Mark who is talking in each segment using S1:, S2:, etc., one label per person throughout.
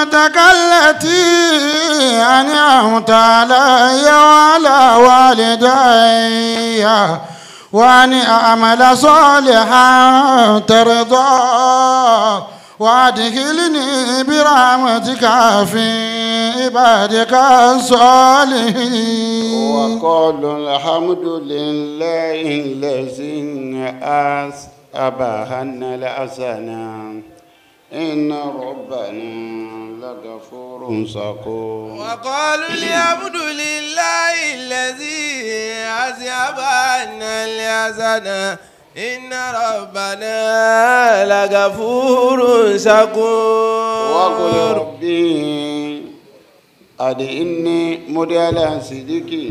S1: نعمتك التي أنعمت علي وعلى والدي وأن أعمل صالحا ترضى وأدخلني برحمتك في عبادك الصالحين
S2: وقالوا الحمد لله الذي أبهنا الحسنى إن ربنا لغفور شكور
S3: وقالوا الحمد لله الذي أذهب عنا الحزن إن ربنا لغفور شكور
S2: وقل ربي أدعني مدل صدقي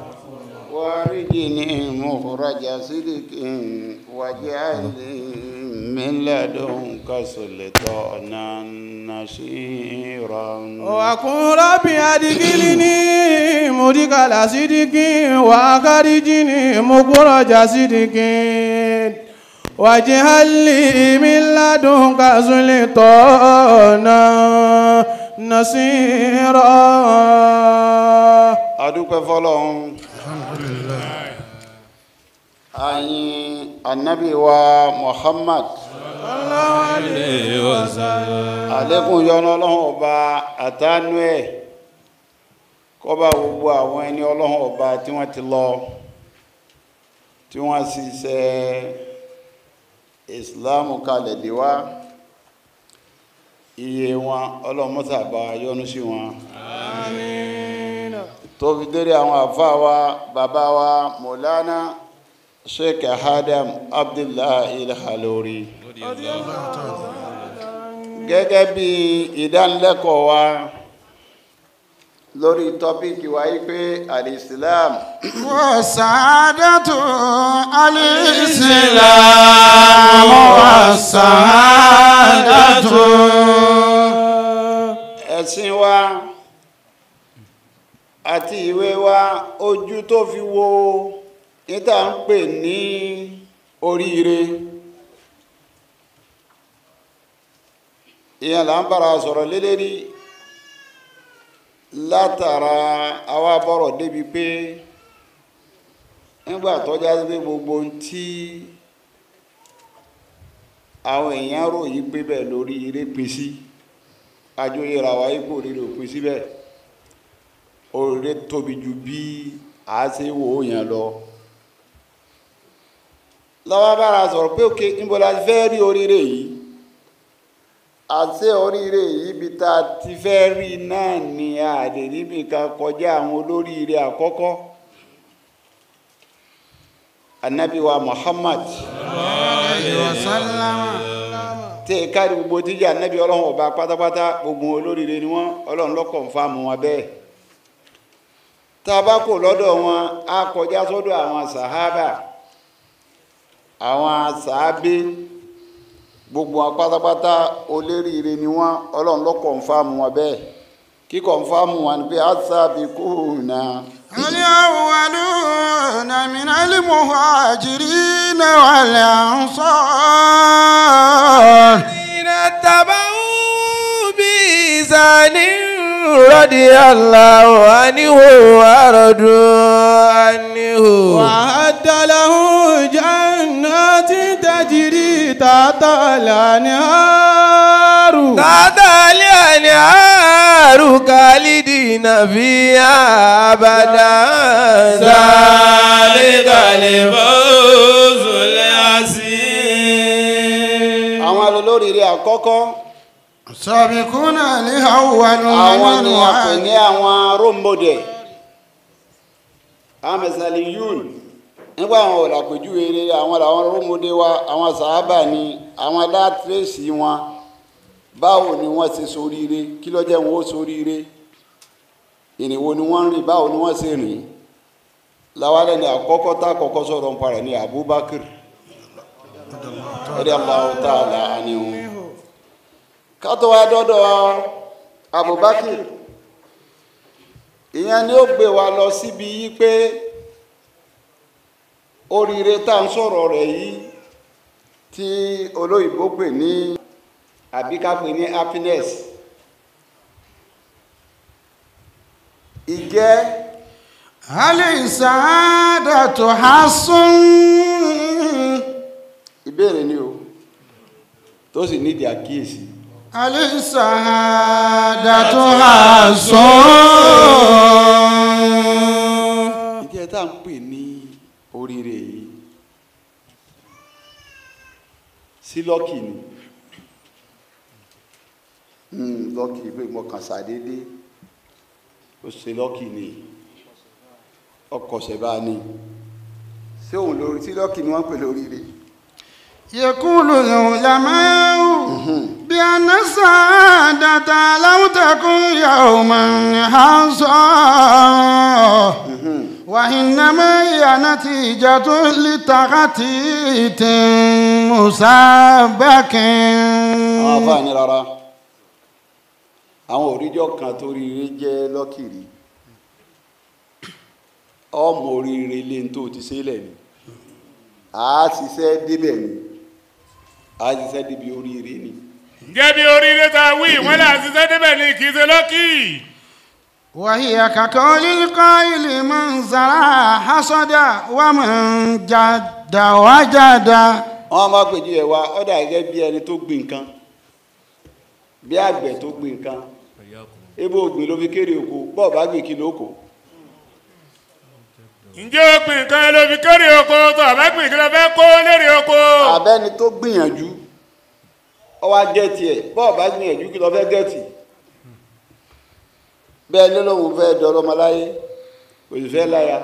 S2: وارجني مخرج صدق واجعل لي من لدنك سلطانا نصيرا
S3: وقل رب أدخلني مدخل صدق وأخرجني مخرج صدق واجعل لي من لدنك سلطانا نصيرا
S2: adúpẹ́ fọ́lọ́run ayin anabi wa muhammad àlékún yọ́nú ọlọ́run ọba àtànú ẹ̀ kọ́ba gbogbo àwọn ẹni ọlọ́run ọba tí wọ́n ti lọ tí wọ́n sì ṣe islam kalẹ̀ dé wá iye wọn ọlọ́mọ́sàbá yọ́nú sí wọn tó fi dérí àwọn àfáà wa bàbá wa mọ̀lánà sheikh adam abdullahi ilhalori gẹ́gẹ́ bí ìdánilẹ́kọ̀ọ́ wa lórí tọ́píkì wa yí pé alìsílám
S1: والسعادة الإسلام والسعادة
S2: ẹ̀sìn wa àti ìwé wa ojú tó fi wo níta ń pè ní oríire ìyẹn là ń bára sọ̀rọ̀ lélẹ́rí látara àwa bọ̀rọ̀ débi pé nígbà tọ́já sí pé gbogbo ohun tí àwọn èèyàn ròyìn pé bẹ́ẹ̀ lórí eré pín sí ajóyèrà wa ipò rírò pín síbẹ̀ oríire tóbi ju bí a ṣe wò ó yẹn lọ lọ́wọ́ bára sọ̀rọ̀ pé òkè níbo la fẹ́ rí oríire yìí àṣẹ oríire yìí bí ta ti fẹ́ rí náà ni àdè níbi kan kọjá àwọn olóríire àkọ́kọ́ anabi wa muhammad tẹ káàdì gbogbo tíjà anabi ọlọ́run ọba pátápátá gbogbo olóríire ni wọ́n ọlọ́run lọ́kọ̀ ń fáàmù wọn bẹ́ẹ̀ tá a bá kò lọ́dọ̀ wọn á kọjá sọ́dọ̀ àwọn sàhábà àwọn sàábé gbogbo wọn pátápátá olóríire ni wọn ọlọ́run ló kọ̀ǹfàmù wọn bẹ́ẹ̀ kí kọ̀ǹfàmù wọn ni pé asábìkúnà
S1: الأولون من المهاجرين والأنصار
S3: الذين اتبعوا بإحسان رضي الله عنه ورضوا عنه وأعد له جنات تجري تحت الأنهار تحت الأنهار خالدين فيها أبدا ذلك الفوز العظيم
S2: àwọn olóríire àkọ́kọ́
S1: سابقون الأولون
S2: àwọn ni
S1: من
S2: a pè ní àwọn role model àwọn mẹsàlì yún nígbà àwọn ọ̀làpẹ̀júwe rere àwọn làwọn role model wa àwọn sàábà ni àwọn alátírèsì wọn báwo ni wọ́n ṣe soríire kí ló jẹ́ wọn ó soríire ìrìnwó ni wọ́n ń rìn báwo ni wọ́n ṣe rìn láwálẹ̀ ni àkọ́kọ́ tá àkọ́kọ́ sọ̀rọ̀ ń parẹ̀ ní Abubakar radiyallahu ta'ala anhu kátó wá dọ́dọ̀ Abubakar ìyẹn ni ó gbé wa lọ síbi yí pé oríire tá à ń sọ̀rọ̀ rẹ̀ yìí tí olóyìnbó pè ní àbí ká pè ní happiness ìjẹ́
S1: هل السعادة حص
S2: ìbéèrè ni o tó sì nídìí àkíyèsí
S1: هل السعادة حص
S2: ìjẹ́ tá à ń pè ní oríire yìí sí lọ́kì ni Hmm, lọ́kì pé mo kàn ṣàdédé ó ṣe lọ́kì ni ọkọ̀ ṣẹ̀bá ni ṣé òun lórí sí lọ́kì ni wọ́n pè lóríire
S1: يقول العلماء بأن السعادة لم تكن يوما حصا وإنما هي نتيجة لتخطيط مسبق
S2: àwọn afáàní rárá àwọn òríjọ́ kan tó ríire jẹ́ lọ́kìrí ọmọ oríire lé ní tó ti ṣẹlẹ̀ ni a ṣiṣẹ́ débẹ̀ ni a ṣiṣẹ́ débi oríire ni
S3: ǹjẹ́ bí oríire ta wí wọ́n là ń ṣiṣẹ́ débẹ̀ ní kì í ṣe lọ́kì.
S1: وهي كقول القائل من زرع حصد ومن جد وجد
S2: wọ́n máa pèjú ẹ̀ wá ọ̀dà gẹ́gẹ́ bí ẹni tó gbìn nǹkan bí àgbẹ̀ tó gbìn nǹkan ebo ògbìn ló fi kéré oko bọ́ọ̀ bá gbìn kí ló kó
S3: ǹjẹ́ o gbìn nǹkan ẹ ló fi kéré oko tó àbá gbìn kí ló fẹ́ kó lérè oko.
S2: abẹ́ni tó gbìyànjú ọwọ́ gẹ́ẹ̀tì ẹ̀ bọ́ọ̀ bá gbìyànjú kí lọ fẹ́ gẹ́ẹ̀tì bẹ́ẹ̀ ló lóun fẹ́ dọ́lọ́mọláyé kò sì fẹ́ láya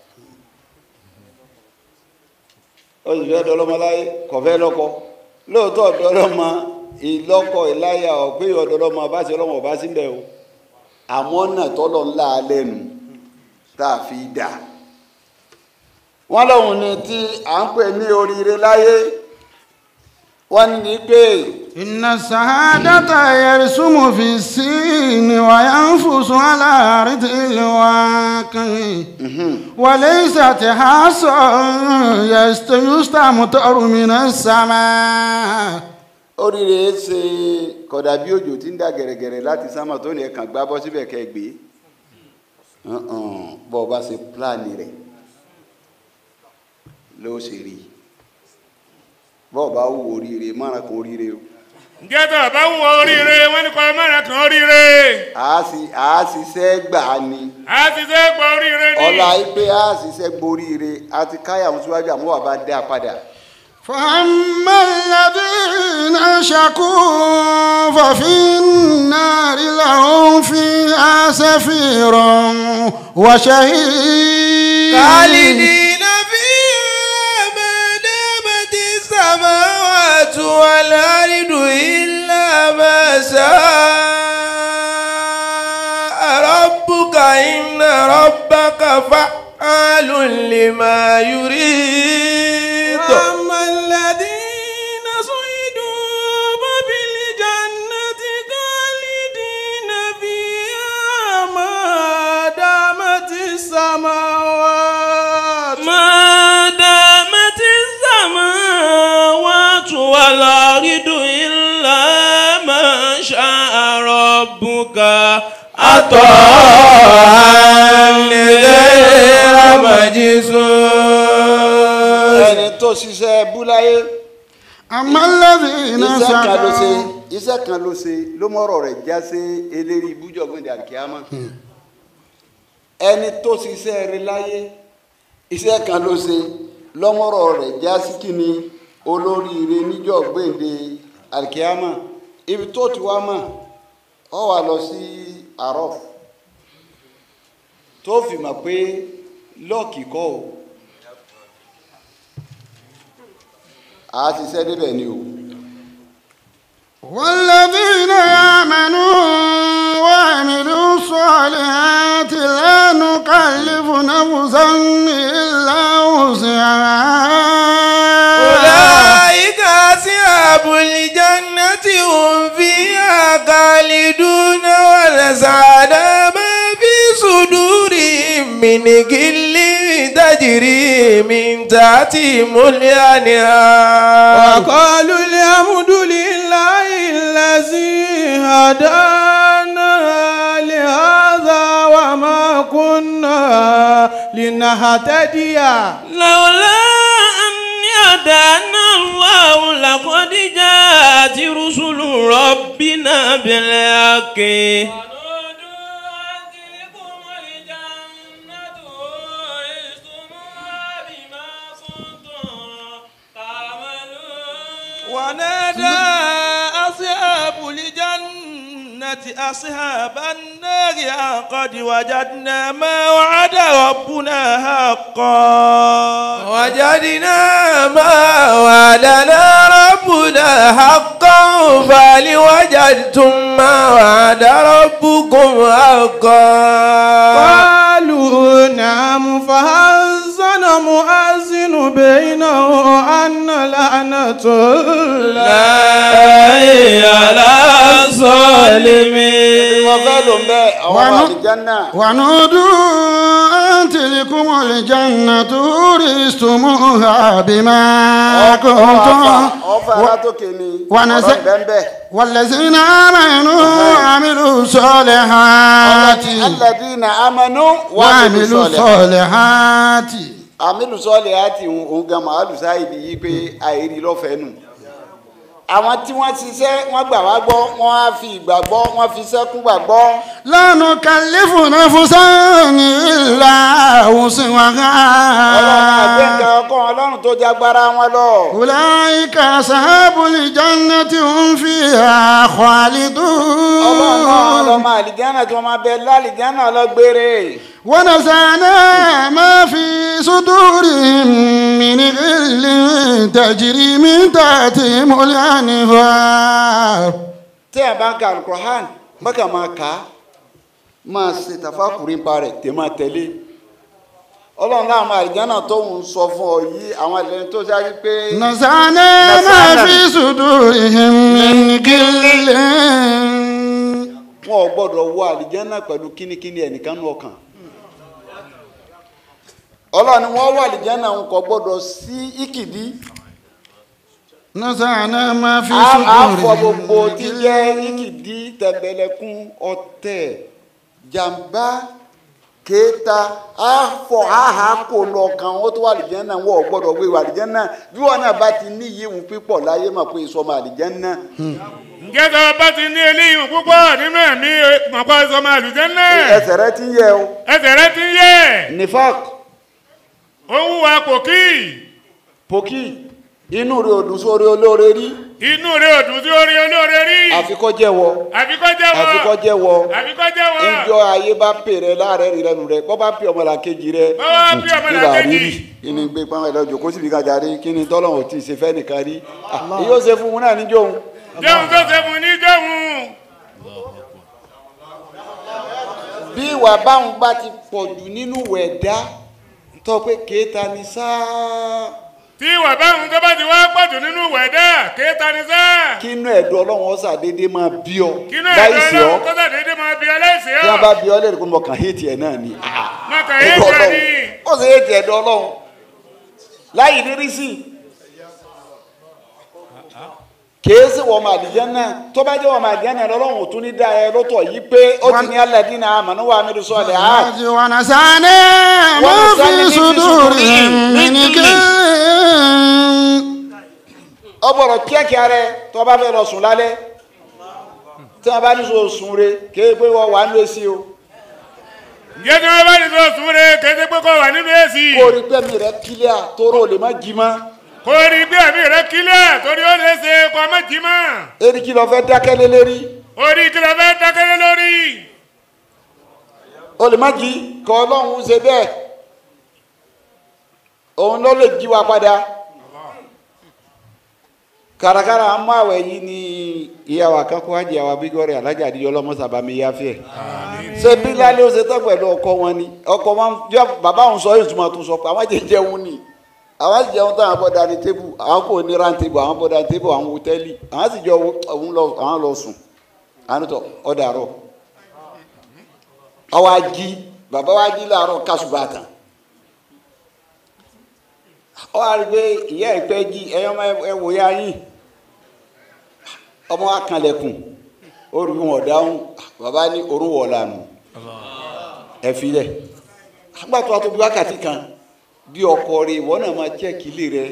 S2: ó sì fẹ́ dọ́lọ́mọláyé kò fẹ́ lọ́kọ lóòótọ́ dọ́lọ́mọ ìlọ́kọ ìláya ọ̀pẹ́ ọ̀dọ́lọ́mọ bá ṣe ọlọ́mọ bá sí bẹ́ẹ̀ o àmọ́ náà tọ́lọ̀ ńlá lẹ́nu tá a fi dà wọ́n lóun ni tí à ń pè ní oríire láyé wọ́n ní pé
S1: إن السعادة يرسم في السين وينفس على أرض الواقع وليست حصى يست- يستمطر من السماء
S2: oríire ṣe kódà bí òjò tí ń dà gẹ̀rẹ̀gẹ̀rẹ̀ láti sámà tó ní ẹ̀kan gbá bọ́ síbẹ̀ kẹ́ gbé Uh-uh. bọ́ ọ bá ṣe pílánì rẹ̀ ló ṣe rí bọ́ ọ bá wù oríire márùn kan oríire o
S3: ǹjẹ́ tó àbá wù ọ́ oríire wọ́n ní kọ́ mẹ́rin kan oríire.
S2: a sì a ṣiṣẹ́ gbà á ni
S3: a ti ṣe é gbọ́ oríire ní.
S2: ọlá pé a ṣiṣẹ́ gboríire a ti káyà wọn síwájú àmọ́ wà bá dá padà
S1: فأما الذين شكوا ففي النار لهم فيها سفير وشهيد
S3: خالدين فيها ما دامت السماوات والأرض إلا ما شاء ربك إن ربك فعال لما يريد
S1: وأما الذين صعدوا ففي الجنة خالدين فيها ما دامت السماوات
S3: ما دامت السماوات والأرض إلا ما شاء ربك عطاء غير مجسوس
S2: ẹni tó ṣiṣẹ́ búláyé
S1: أما الذين
S2: iṣẹ́ kan ló ṣe
S1: سعدوا
S2: iṣẹ́ kan ló ṣe ló mọ̀rọ̀ rẹ̀ já sí eléri ibújọ́gbìn dàríkíámà ẹni tó ṣiṣẹ́ rẹ̀ láyé iṣẹ́ kan ló ṣe lọ́mọ̀rọ̀ rẹ̀ já sí kíni olóríire níjọ́ gbèǹde àríkíámà ibi tó ti wá mọ̀ ọ wà lọ sí àrọ́f tó fi mọ̀ pé lọ́ọ̀kì kọ́ o àá ṣiṣẹ́ débẹ̀ ni o.
S1: والذين آمنوا وعملوا الصالحات لا نكلف نفسا إلا وسعها
S3: أولئك أصحاب الجنة هم فيها خالدون ونزعنا ما في صدورهم من غل تجري من تحتهم الأنهار
S1: وقالوا الحمد لله الذي هدانا لهذا وما كنا لنهتدي
S4: لولا أن هدانا الله لقد جاءت رسل ربنا بالحق
S5: ونادى أصحاب الجنة أصحاب النار أن قد وجدنا ما وعد ربنا حقا
S4: وجدنا ما وعدنا ربنا حقا فهل وجدتم ما وعد ربكم حقا
S1: قالوا نعم فهزن مؤذن بينه أن لعنة الله
S4: على الظالمين
S2: wọ́n fẹ́ lò ń bẹ́ àwọn
S1: Wọnú-
S2: àlìjánná
S1: ونودوا أن تلكم الجنة أورثتموها بما كنتم
S2: ọ̀fà alátòkè ni
S1: ونزل-
S2: ọ̀rọ̀ bẹ́ẹ̀
S1: والذين آمنوا وعملوا الصالحات
S2: alladina amanu
S1: وعملوا الصالحات
S2: àmìlù sọ́ọ̀lì àti òun gan màálù sáìdì yìí pé àìrí lọ́fẹ̀ẹ́ nù àwọn tí wọ́n ṣiṣẹ́ wọ́n gbà wá gbọ́ wọ́n á fi ìgbàgbọ́ wọ́n fi sẹ́kún gbàgbọ́
S1: لا نكلف نفسا إلا
S2: ọlọ́run àgbẹ̀ nǹkan
S1: وسعها
S2: ọkọ ọlọ́run tó jágbára wọn lọ.
S1: أولئك أصحاب الجنة هم فيها
S2: ọlọ́run náà
S1: خالدون
S2: ọlọ́mọ àlìjánà tí wọ́n máa bẹ lálìjánà ọlọ́gbére.
S1: ونزعنا ما في صدورهم من غل تجري من تحتهم الأنهار
S2: tí ẹ bá ń ka alukur'an mọ́kà máa kà á máa ṣe tàfàkùrin pa rẹ̀ tẹ̀ máa tẹ̀lé. ọlọ́run náà àwọn àlìjánà tó ń sọ fún ọ yìí àwọn àlìjánà tó ṣáájú pé.
S1: نزعنا ما
S2: نزعنا.
S1: في صدورهم من غل
S2: wọn ò gbọ́dọ̀ wọ àlìjánà pẹ̀lú kínníkínní ẹnìkan nù ọkàn ọlọ́run ni wọ́n wọ àlìjánà ń kò gbọ́dọ̀ sí ìkìdí
S1: نزعنا ما في
S2: á á fọ gbogbo
S1: صدورهم
S2: tí jẹ́ ìkìdí tẹ̀mbẹ̀lẹ̀kún ọ̀tẹ̀ jàǹbá kéèta á fọ áhà kò lọ kàn ó tó wà àlìjánà wọn ò gbọ́dọ̀ wé wà àlìjánà bí wọn náà bá ti ní yíwù pípọ̀ láyé mà pé ìsọmọ àlìjánà
S3: ǹjẹ́ tó o bá ti ní eléyìí púpọ̀ nínú ẹ̀mí mọ̀pá sọmọ àlùjànnà
S2: ẹsẹ̀ rẹ ti ń yẹ o
S3: ẹsẹ̀ rẹ ti ń yẹ
S2: nifak
S3: ó ń wúwa kòkí
S2: pòkì inú rẹ ò dùn sórí olóore rí
S3: inú rẹ ò dùn sí orí olóore rí
S2: àfikọ́ jẹ́wọ́
S3: àfikọ́ jẹ́wọ́
S2: àfikọ́ jẹ́wọ́
S3: àfikọ́ jẹ́wọ́
S2: ńjọ ayé bá pè rẹ láàrẹ rí rẹnu rẹ bọ́ bá pè ọmọlàkejì rẹ
S3: Bọ́ bá pè ọmọlàkejì.
S2: rírì kí ni gbé pọ́n ẹ̀lọ́ jòkó síbi kájà rí kí ni tọ́lọ́hún ti ṣe fẹ́ nìkan rí Ah, yóò ṣe fún un náà níjọ́ òun
S3: jẹun tó ṣe fún ní jẹun
S2: bí ìwà báwọn bá ti pọ̀ jù nínú wẹ̀dá tó pé kéèta ni sáá
S3: tí ìwà báwọn tó bá ti wá pọ̀jù nínú wẹ̀dá kéta ni sá
S2: kí inú ẹ̀dùn ọlọ́run ọ̀sà déédéé máa bí ọ
S3: kínú
S2: láì
S3: ẹ̀dọ́
S2: sí ọ
S3: ọlọ́run kọ́tà déédéé máa bí aláìsí
S2: tí
S3: ọ́
S2: wọ́n bá bí ọ lẹ́rìí kó mọ̀ kàn hétì ẹ̀ náà ni Ah,
S3: mọ̀kàn
S2: ẹ̀dùn
S3: yéé
S2: ọlọ́run
S3: ni
S2: ó sì hétì ẹ̀dùn ọlọ́run láì rírí sí i kìí sì wọ́n máa dìjẹ́ náà tó bá jẹ́ wọ́n máa dìjẹ́ náà lọ́lọ́run ò tún ní dá ẹ lọ́tọ̀ yìí pé ó ti ní alladina amanu wa amilu salihat
S1: ونزعنا ما في صدورهم من غل
S2: ọgbọ̀rọ̀ kíákíá rẹ tó bá fẹ́ lọ sùn lálẹ́ tí wọ́n bá ní sọ sùn re kéé pé wọ́n wà ń lé sí o
S3: ǹjẹ́ tí wọ́n bá ní sọ sùn rẹ kété pé kó wà nínú èsì
S2: kó o rí pẹ́mi rẹ kílíà tóró lè má jí mọ́
S3: kó rí bí ẹ̀mí rẹ kílẹ̀ torí ó lè ṣe kó ọmọ jì mọ́
S2: eri kí lọ fẹ́ dákẹ́ lé lérí
S3: orí kí ló fẹ́ dákẹ́lẹ́ lórí
S2: o lè má jí kọ́ ọlọ́run ṣe bẹ́ẹ̀ òun ló lè jí wa padà kàràkàrà àmọ́ àwẹ̀ yìí ni ìyàwó akẹ́kọ̀ọ́ àjẹ́ àwọn abígọ́rẹ̀ alájà àdìyẹ ọlọ́mọsàbà mi yáfẹ́ ṣé bí lálẹ́ ó ṣe tán pẹ̀lú ọkọ wọn ni ọkọ wọn jọ bàbá òun sọ yóò túmọ̀ tó sọ pé àwọn jẹ jẹun ni àwọn sì jẹun tán àwọn bọ́ dání tébù àwọn kò ní ran tébù àwọn bọ́ dání tébù àwọn hòtẹ́ẹ̀lì àwọn sì jọ òun lọ àwọn lọ sùn àwọn tó ọ̀dàrọ̀ ọwọ́ ají bàbá wa jí láàárọ̀ kásùbàtà ọ wá rí i pé ìyá ẹ̀ pẹ́ jí ẹ̀yọ́ ẹ wò ya yín ọmọ wa kanlẹ̀kùn ó rí wọn dáhùn bàbá ní orun wọ̀ lànà ẹ filẹ̀ àgbà tó a tó bí wákàtí kan bí ọkọ rẹ ìwọ náà máa chẹ́ẹ̀kì ilé rẹ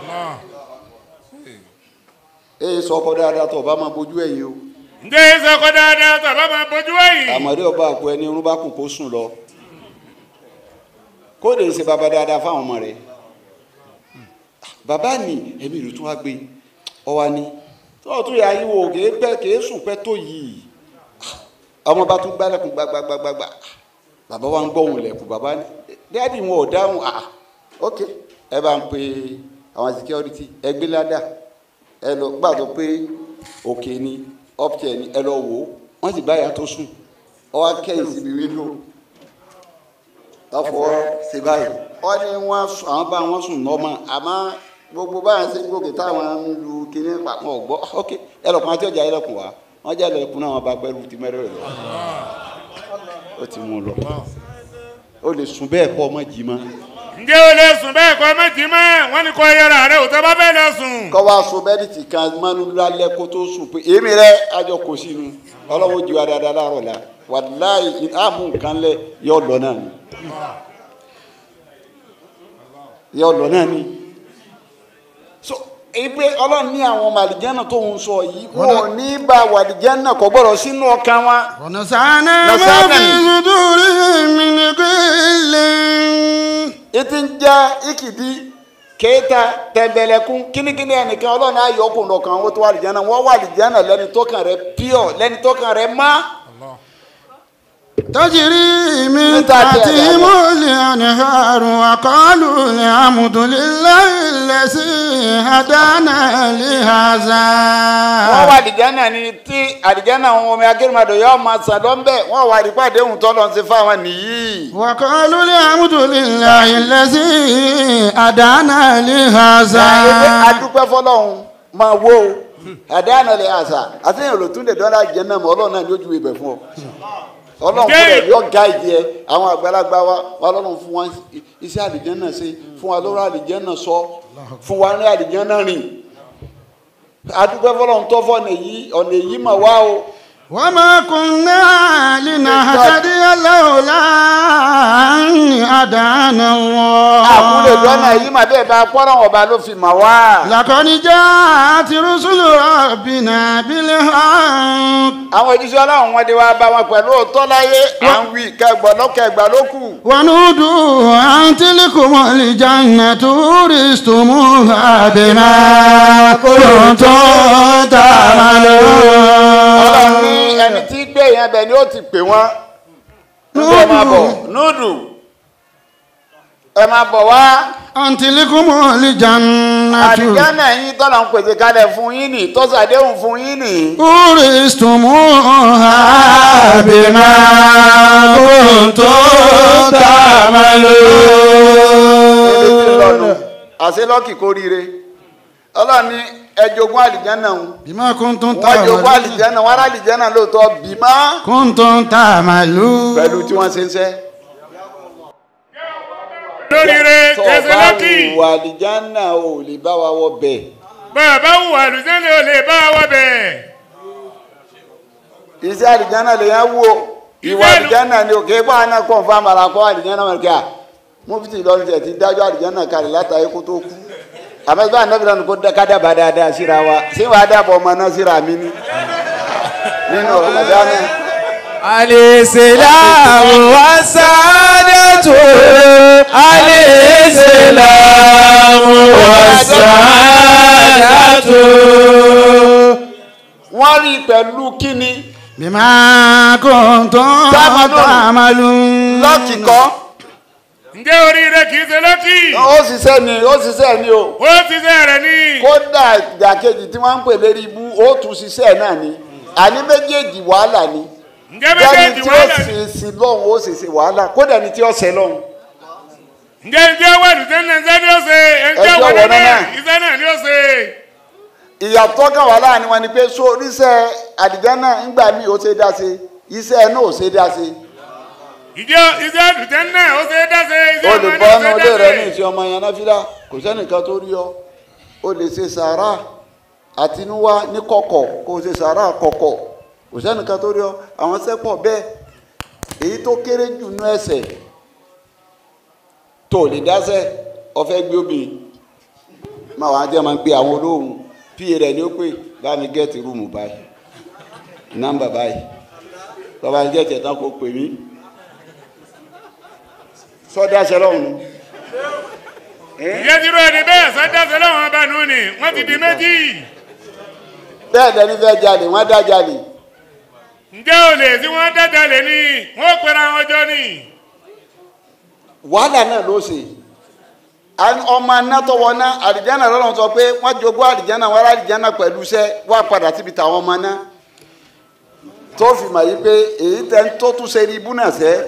S2: èyí sọ ọkọ dáadáa tó o bá máa bójú ẹ̀yìn o
S3: ǹjẹ́ ìṣe ọkọ dáadáa tàbá máa bójú ẹ̀yìn.
S2: àmọ́dé ọba àpò ẹni irun bá kù kó sùn lọ kó lè ṣe bàbá dáadáa fáwọn ọmọ rẹ bàbá ni ẹ̀mí rẹ̀ tún wá gbé ọwa ni tọ́wọ́ tó yà yín wò kèé pẹ́ kèé sùn pẹ́ tó yìí ọmọ bá tún gbálẹ̀kùn gbagbagbagba bàbá wa ń gbọ́ òun lẹ̀kùn bàbá ní dáàdì wọn ò dáhùn ah ok ẹ bá ń pe àwọn security ẹ gbé ládà ẹ lọ gbàdọ pé òkè ni upstairs ni ẹ lọ wò ó wọ́n sì báyà tó sùn ọ wá kẹ́yìn síbi wíńdò ọ̀fọ̀ ṣe báyìí wọ́n ní wọ́n sùn àwọn bá wọn sùn nọ́mọ àmọ́ gbogbo báyìí ṣe gòkè táwọn ń lu kinní papọ̀ ọ̀gbọ́ ok ẹlọ́kùn àti ọjà ẹlọ́kùn wa wọ́n jẹ́ ẹlọ́kùn náà wọ́n bá gbẹ́rù ti mẹ́rẹ̀ rẹ̀ lọ ó ti mú un lọ ó lè sùn bẹ́ẹ̀ kọ́ ọmọ jì mọ́
S3: ǹjẹ́ o lè sùn bẹ́ẹ̀ kọ́ méjì mọ́ wọ́n ní kọ́ yẹra rẹ ò tẹ́ bá fẹ́ lọ sùn.
S2: kọ́ wa so bẹ́ẹ̀dìtì kan mọ́nú lálẹ́ kó tó sùn pé èmi rẹ àjọ kò sínú ọlọ́wọ́ jù wá dáadáa láàárọ̀ la wàláyé àmú nǹkan lẹ yọ lọ náà ni yọ lọ náà ni so ibi ọlọ́run ní àwọn ọmọ àlìjẹ́nà tó ń sọ yìí wọn ò ní bá wàlìjẹ́nà kò gbọ́dọ̀ sínú ọkàn wa
S1: ونزعنا ما
S2: نزعنا.
S1: في صدورهم من غل
S2: ètí ń já ìkìdí kéèta tẹ̀mbẹ̀lẹ̀kún kínníkínní ẹnìkan ọlọ́run á yọ ọkùnrin ọkàn wọn tó wà àlìjẹ́nà wọ́n wà àlìjẹ́nà lẹ́ni tó kàn rẹ̀ pure lẹ́ni tó kàn rẹ̀ má.
S1: تجري من
S2: من تحتها
S1: تحتهم الأنهار وقالوا الحمد لله الذي هدانا
S2: wọ́n wà
S1: لهذا
S2: àlìjẹ́nà ni tí àlìjẹ́nà àwọn ọmọ akérèmọdò yóò máa sàn lọ́nbẹ̀ wọ́n wà àdìpàdé ohun tó lọ́n ti fáwọn nìyí.
S1: وقالوا الحمد لله الذي هدانا لهذا
S2: adúpẹ́ fọlọ́hún máa wó o àdáyànà lè àṣà àtẹ̀yìn olùtún lè dọ́là àlìjẹ́nà mọ́ ọlọ́run náà lójú ibẹ̀ fún ọ. ọlọ́run fún ẹ yọ ga ìdí ẹ àwọn àgbàlagbà wa wa ọlọ́run fún wa iṣẹ́ àlìjẹ́nà ṣe fún wa lọ́rọ̀ àlìjẹ́nà sọ fún wa ní àlìjẹ́nà rìn adúpẹ́ fọlọ́hún tó fọ́ ọ̀nà èyí ọ̀nà èyí mà wá o.
S1: وما كنا لنهتدي لولا أن هدانا
S2: àkúlẹ̀ lọ́nà
S1: الله
S2: èyí mà bẹ́ẹ̀ bá pọ́nrán ọba ló fi mà wá.
S1: لقد جاءت رسل ربنا بالحق
S2: àwọn ìdíṣẹ́ ọlọ́run wọn dé wá bá wọn pẹ̀lú òótọ́ láyé à ń wí kẹgbọ́n lọ́kẹgbà ló kù.
S1: ونودوا أن تلكم الجنة ورثتموها بما كنتم
S2: ọlọ́run ní
S1: تعملون
S2: ẹni tí gbé yẹn bẹ̀ ni ó ti pè wọ́n. ẹ máa bọ̀ núdù ẹ máa bọ̀ wá.
S1: أن تلكم الجنة
S2: àdìgánà yín tọ́lọ̀ ń pèsè kalẹ̀ fún yín nì tọ́sàdéhùn fún yín nì.
S1: ورثتموها بما كنتم تعملون
S2: àṣẹ lọ́kì kóríire ọlọ́run ní ẹjọ́gún àlìjánà ń
S1: بما كنتم
S2: wọ́n jogún
S1: تعملون
S2: àlìjánà wọ́n ará àlìjánà lóòótọ́ bímá
S1: كنتم تعملون
S2: pẹ̀lú tí wọ́n ṣe ń ṣẹ́.
S3: lórí rẹ
S2: tó
S3: kẹsẹ̀
S2: bá
S3: lọ́kì
S2: wù àlìjánà ò lè bá wa wọ bẹ̀.
S3: bàbá wù àlùjẹ́lẹ̀ ò lè bá wa bẹ̀.
S2: iṣẹ́ àlìjánà lè yẹn wò ìwà
S3: Ìfẹ́-
S2: àlìjánà ni òkè bá àná kàn fún àmàlà kọ́ àlìjánà wọn kí a mufti lọ́run tẹ̀ ti dájọ́ àlìjánà kalẹ̀ látàrí kó tó kú àmọ́síbá ànábìrì náà kó ká dábàá dáadáa síra wa ṣé wàá dábọ̀ ọmọ náà síra mi ní nínú Ramadan
S4: الإسلام والسعادة الإسلام والسعادة
S2: wọ́n rí i pẹ̀lú kíni
S1: بما كنتم
S2: تعملون.
S1: تعملون
S2: lọ́ọ̀kì kọ́
S3: ǹjẹ́ orí rẹ kì í ṣe lọ́kì
S2: ó ṣiṣẹ́ ni ó ṣiṣẹ́ ni o
S3: ó ti ṣe rẹ̀ ní.
S2: kódà ìdàkejì tí wọ́n ń pè lérí ibú ó tún ṣiṣẹ́ náà ni àní méjèèjì wàhálà ni
S3: ǹjẹ́
S2: bẹ́ẹ̀ni
S3: méjèèjì
S2: tí ó
S3: wàhálà ni.
S2: ṣe sí lọ́hùn ó ṣe ṣe wàhálà kódà ni tí ó ṣe lọ́hùn.
S3: ǹjẹ́ ǹjẹ́ wà àlùjẹ́lẹ̀ ǹjẹ́ ni ó ṣe ǹjẹ́
S2: Ẹjọ́
S3: wà
S2: wọ̀
S3: náà
S2: náà.
S3: iṣẹ́ náà ni ó ṣe.
S2: ìyàtọ̀ kan wà láàrin wọn ni pé so oníṣẹ́ àdìjánà ńgbà míì ó ṣe dá ṣe iṣẹ́ náà ò ṣe dá ṣe.
S3: ìjọ iṣẹ́ àlùjẹ́lẹ̀ ó ṣe é dá ṣe iṣẹ́ ọmọ
S2: olùkọ́
S3: náà ó
S2: ọmọ
S3: ṣe é
S2: ilé
S3: dá
S2: rẹ
S3: ṣe.
S2: ní ìṣe ọmọ yẹn náfìlà kò sẹ́nìkan tó rí ọ o lè ṣe sàárà àtinúwá ní kọ̀kọ̀ kó o ṣe sàárà kọ̀kọ̀ kò sẹ́nìkan tó rí ọ àwọn sẹ́pọ̀ bẹ́ẹ̀ èyí tó kéré jù nú ẹsẹ̀ tó lè dáṣẹ́ ọ̀fẹ́ gbé obìnrin máa wá jẹ́ máa ń gbé àwọn olóhùn pa rẹ̀ ni ó pè bá mi gẹ́ẹ̀tì rúùmù báyìí nọ́mbà báyìí bàbá mi gẹ́ẹ̀tì ẹ̀tàn kò pè mí sọ́dáṣẹ́ lọ́hùn ún.
S3: ìyẹn ti rú ẹni bẹ́ẹ̀ sọ́dọ̀sẹ̀ lọ́wọ́n bá nù ni wọ́n ti di méjì
S2: bẹ́ẹ̀ lẹni fẹ́ jalè wọ́n dá jalè
S3: ǹjẹ́ olè tí wọ́n dẹ́dẹ́ lè ní wọ́n pera wọn jọ ni
S2: wàhálà náà ló ṣe An- ọmọ anátọwọ náà àdìjánà lọ́nà sọ pé wọ́n jogún àdìjánà wọ́n rà àdìjánà pẹ̀lú iṣẹ́ wá padà síbi tàwọn ọmọ náà tó fi mà yí pé èyí tẹ́ ń tó tún ṣe ní ibú náà sẹ́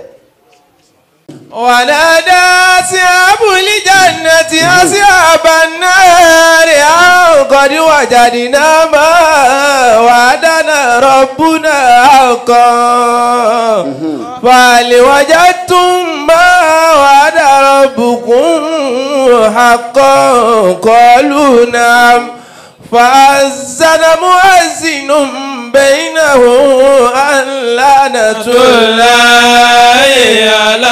S4: ونادى أصحاب الجنة أصحاب النار أن قد وجدنا ما وعدنا ربنا حقا فهل وجدتم ما وعد ربكم حقا قالوا نعم فأذن مؤذن بينهم أن لعنة الله على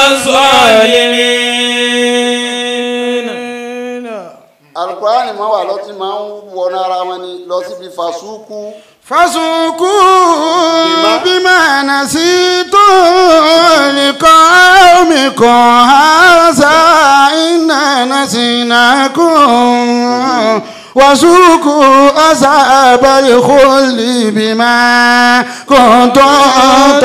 S4: الظالمين
S2: alukurani máa wà lọ́tí máa ń wọnú ara wọn ni lọ síbi fàṣúkú
S1: فسوقوا بما نسيتم لقومكم هذا إنا نسيناكم وسوقوا أصحاب الخلد بما كنتم
S2: àwọn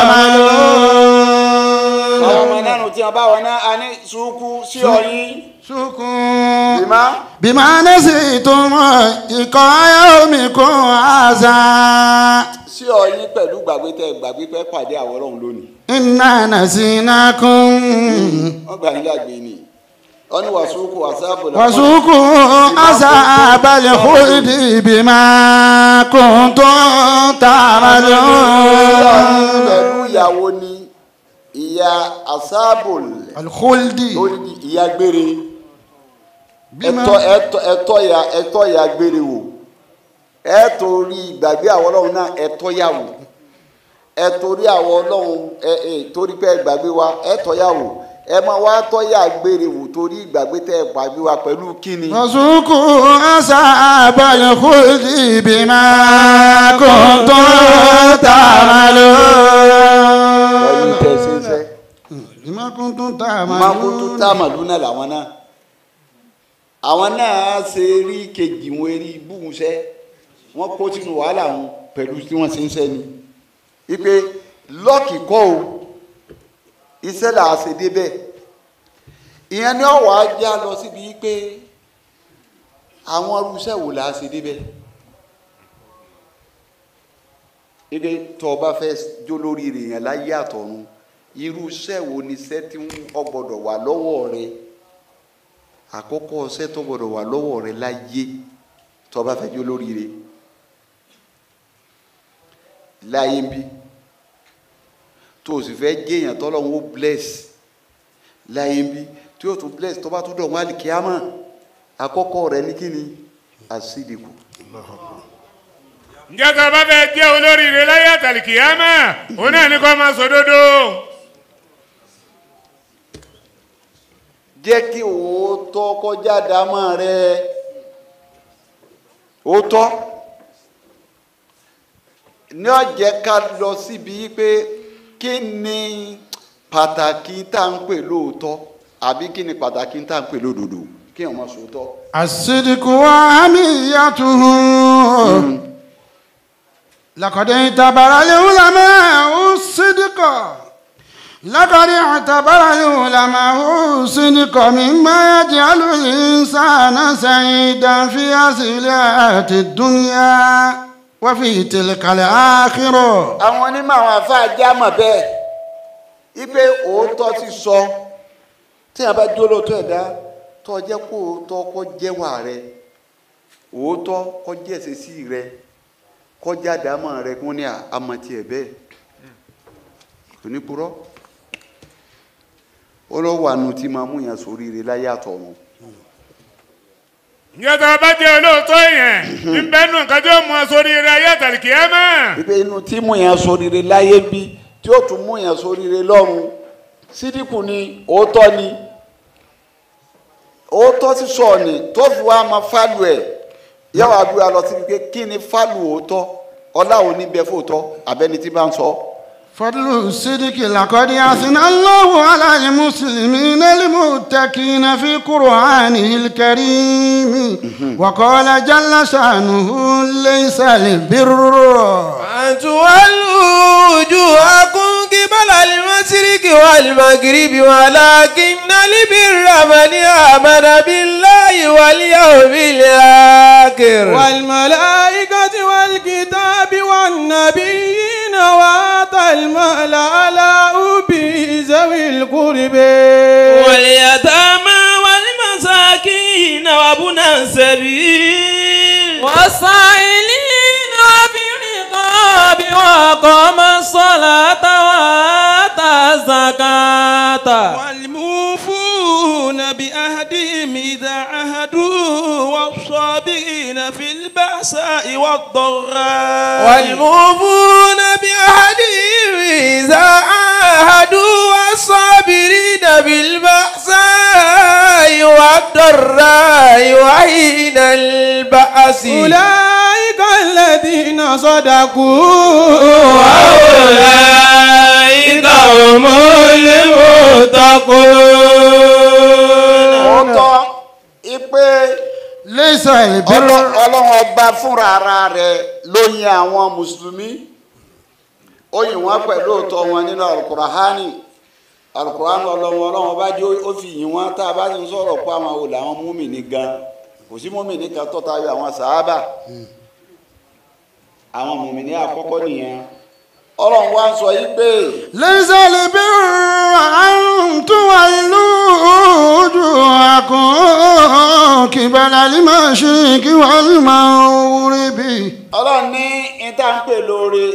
S1: تعملون
S2: ọmọ náà tí a bá wọn náà a ní sùúkú sí ọyìn
S1: سوقوا
S2: bímá
S1: بما نسيتم لقاء يومكم هذا
S2: sí ọyìn pẹ̀lú gbàgbé tẹ gbàgbé pẹ́ pàdé àwọn ọlọ́run lónìí
S1: iná nàṣínàkùn
S2: wọ́n gbà nílẹ̀ àgbè ni wọ́n ní wàsúkú wàsáàbò lọ́wọ́
S1: wàsúkù àṣà àbálẹ̀ kúrìdì bímá kùn tó tààrà lọ.
S2: pẹ̀lú ìyàwó ni ìyá àsáàbò
S1: alkhuldi
S2: lórí ìyá gbére
S1: bímá
S2: ẹ̀tọ́ ẹ̀tọ́ ẹ̀tọ́ ya ẹ̀tọ́ ya gbére wò ẹ torí ìgbàgbé àwọn ọlọ́run náà ẹ̀tọ́ yà wò ẹ torí àwọn ọlọ́run ẹ ẹ torí pé ẹ gbàgbé wa ẹ̀tọ́ yà wò ẹ máa wá tọ́ yà gbére wò torí ìgbàgbé tẹ ẹ gbàgbé wa pẹ̀lú kíni.
S1: wàsúkù àṣà àbálẹ̀ kúrìdì bímá kùn tó tààrà lọ.
S2: pẹ̀lú tẹ̀síṣẹ́
S1: bímá kùn tó tààrà lọ.
S2: makutu táàmàlú náà làwọn náà àwọn náà ṣe rí kejì wọn rí búhùnṣẹ́ wọ́n kó sínú wàhálà wọn pẹ̀lú tí wọ́n ṣe ń ṣẹ́ ni wípé lọ́ọ̀kì kọ́ o iṣẹ́ là á ṣe débẹ̀ ìyẹn ni ọ̀wọ́ ajá lọ síbi pé àwọn irúṣẹ́ wo là á ṣe débẹ̀ ike tó o bá fẹ́ jó lórí rẹ̀ yẹn láyé àtọ̀run irú iṣẹ́ wo ni iṣẹ́ tí ó gbọ́dọ̀ wà lọ́wọ́ rẹ àkọ́kọ́ iṣẹ́ tó gbọ́dọ̀ wà lọ́wọ́ rẹ láyé tó o bá fẹ́ jó lórí rẹ̀ láyé ń bí tó o sì fẹ́ géèyàn tọ́lọ́run ó bless láyé ń bí tí o tún bless tó bá tún dọ̀ wọ́n àlìkíyàmọ̀ àkọ́kọ́ rẹ ní kíni àsìdìkù
S3: ǹjẹ́ tó bá fẹ́ jẹ́ olóríire láyé àtàlìkìyámà òun náà ní kó máa sòdodo
S2: jẹ́ kí òótọ́ kọjá dámọ̀ rẹ òótọ́ ní ọ̀jẹ̀ ká lọ síbi pé kí ni pàtàkì tá à ń pè lóòótọ́ àbí kí ni pàtàkì tá à ń pè lódodo kí wọ́n máa sòótọ́.
S1: الصدق وأهميته لقد اعتبر العلماء الصدق لقد اعتبر العلماء الصدق مما يجعل الإنسان سعيدا في هذه الحياة الدنيا وفي تلك الآخرة
S2: àwọn onímọ̀ àwọn afáà jámọ̀ bẹ́ẹ̀ ipe òótọ́ ti sọ tí a bá dúró lóòótọ́ ẹ̀dá tó jẹ́ kó òótọ́ kó jẹ́wà rẹ òótọ́ kó jẹ́ ìṣesí rẹ kó jáde àmọ́ rẹ kó ní àmọ̀tí ẹ̀ bẹ́ẹ̀ kò ní purọ́ ó lọ́ wà nù tí máa mú yàn sórí rẹ láyé àtọ̀run
S3: ǹjẹ́ tó bá jẹ́ olóòótọ́ yẹn ń bẹ́nu nǹkan tí ó mú ọ sóríire ayé àtàlìkìyámà
S2: ipe inú tí mú yàn sórí rẹ láyé bí tí ó tún mú yàn sórí rẹ lọ́run sídìkù ni òótọ́ ni òótọ́ sísọ ni tó fi wá máa fálù ẹ̀ yàwó abúlé lọ síbi pé kí ni fálù òótọ́ ọlá òní bẹ fóòtọ́ abẹ́ni tí bá ń sọ.
S1: فضل الصدق لقد أثنى الله على المسلمين المتقين في قرآنه الكريم وقال جل شأنه ليس البر
S4: أن تولوا وجوهكم قبل المشرق والمغرب ولكن البر من آمن بالله واليوم الآخر
S5: والملائكة والكتاب والنبيين وآتى المال على أبي ذوي القرب
S6: واليتامى والمساكين وابن السبيل
S5: والسائلين وفي الرقاب وأقام الصلاة وآتى الزكاة والموفون بأهدهم إذا عهدوا والصابرين في البأساء والضراء
S4: والموفون بعهدهم إذا عاهدوا والصابرين بالبأساء والضراء وحين البأس
S5: أولئك الذين صدقوا
S4: وأولئك هم المتقون
S2: òótọ́ ipe
S1: ليس البر
S2: Ọlọ́- ọlọ́run ọba fúnra ara rẹ̀ ló yin àwọn mùsùlùmí ó yìn wọ́n pẹ̀lú òótọ́ wọn nínú alukurahani alukurahani ọlọ́run ọlọ́run ọba jẹ́ ó fi yìn wọ́n tá a bá ti ń sọ̀rọ̀ pé àwọn olè àwọn múmìnì gan kò sí múmìnì kan tó tayọ àwọn sàábà àwọn múmìnì àkọ́kọ́ nìyẹn ọlọ́run wá ń sọ yí pé
S1: ليس البر أن تولوا وجوهكم قبل المشرق والمغرب
S2: ọlọ́run ní ìta ń pè lóore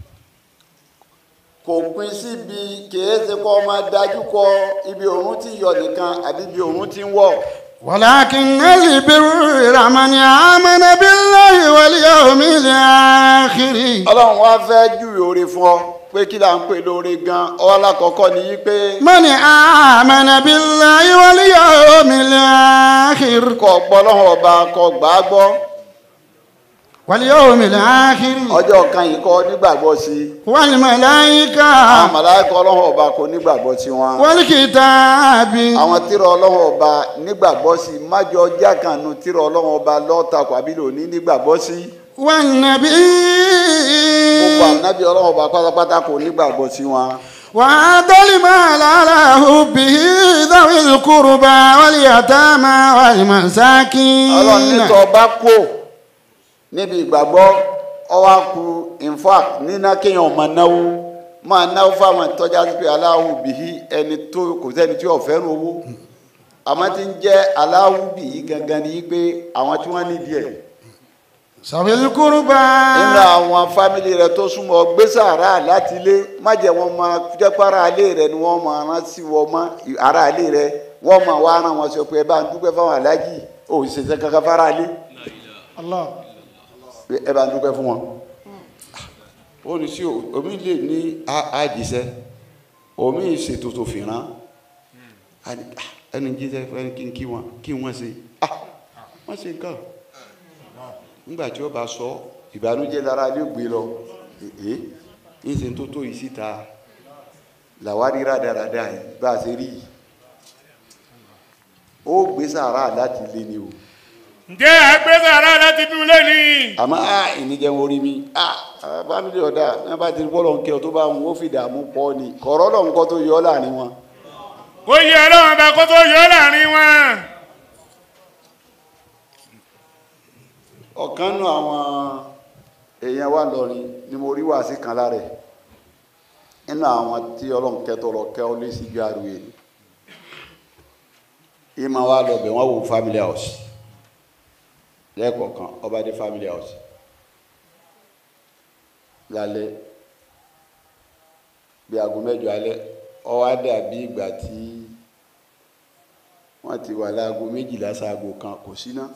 S2: kò pin síbi kìí ṣe kọ́ ọmọ dájú kọ ibi òun ti yọ nìkan àbí ibi òun ti ń wọ̀
S1: ولكن البر من آمن بالله واليوم الآخر
S2: ọlọ́run wá fẹ́ júwe oore fún ọ pé kí là ń pè lóore gan ọwọ́ alákọ̀ọ́kọ́ ni yí pé
S1: من آمن بالله واليوم الآخر
S2: kọ́ gbọ́ lọ́wọ́ ọba kọ́ gbà á gbọ́
S1: واليوم الآخر
S2: ọjọ́ kan yìí kọ́ nígbàgbọ́ sí i
S1: والملائكة
S2: àwọn màláíkà ọlọ́wọ́ ọba kò nígbàgbọ́ sí wọn
S1: والكتاب
S2: àwọn tírà ọlọ́wọ́ ọba nígbàgbọ́ sí i májọ ọjà kan nu tírà ọlọ́wọ́ ọba lọ́ọ̀tàkùn àbí lòní nígbàgbọ́ sí i. gbogbo
S1: والنبي
S2: ànábì ọlọ́run ọba pátápátá kò nígbàgbọ́ sí wọn.
S1: وآتى المال على حبه ذوي القربى واليتامى والمساكين
S2: ọlọ́run nítọ́ ọba kò níbi ìgbàgbọ́ ọwọ́ ku in fact níná kéèyàn máa náwó máa náwó fáwọn ìtọ́jà sí pé aláwọ̀ bìí ẹni tó kò sẹ́ni tí ò fẹ́ràn owó àmọ́ tí ń jẹ́ aláwọ̀ bìí gangan ni pé àwọn tí wọ́n nídìí ẹ̀
S1: ذوي القربى
S2: nínú àwọn fámìlì rẹ tó súnmọ́ gbé sàárà láti ilé má jẹ́ wọn máa jẹ́ pé ara ilé rẹ ni wọ́n máa rán sí wọn mọ́ ara ilé rẹ wọ́n máa wá rán wọn sọ pé ẹ bá ń dúpẹ́ fáwọn aláàjì ò sì ṣe kankan fara ilé
S1: الله
S2: pé ẹ bá ń dúpẹ́ fún wọn. ó ní sí omi lè ní àjíṣẹ́ omi ṣètò tó fi rán ẹni jíṣẹ́ ẹni kí n kí wọn kí wọ́n ṣe wọ́n ṣe nǹkan nígbà tí ó bá sọ ìbànújẹ́ lára ló gbé lọ èé ìṣe tó tó yìí síta làwárí rádaràdà yìí bá a ṣe rí yìí ó gbé sàárà láti lé ni o
S3: ǹjẹ́ àgbẹ̀sára láti dún lẹ́ni.
S2: àmọ́ a ìníjẹun orí mi a fámìlì ọ̀dà náà bá ti rí bọ́ọ̀lù ọ̀nkẹ́ tó bá wọn ó fi dààmú pọ̀ ni kọ̀ọ̀rọ̀ lọ́n kọ́ tó yọ ọ́ láàrin wọn
S3: kó yẹ ọlọ́run bá kó tó yọ ọ́ láàrin wọn.
S2: ọ̀kan nù àwọn èèyàn wa lọ́rin ni mo rí wàásì kan lára ẹ̀ nínú àwọn tí ọlọ́run kẹ́tọ́ lọ kẹ́ ọ lé sí ju àrùn yìí ìmọ̀ wa lọ bẹ̀ wọ́n wo family house lẹ́ẹ̀kọ̀ọ̀kan ọba dé family house lálẹ́ bí aago mẹ́jọ alẹ́ ó wá dàbí ìgbà tí wọ́n ti wà láago méjìlá sáago kan kò sí náà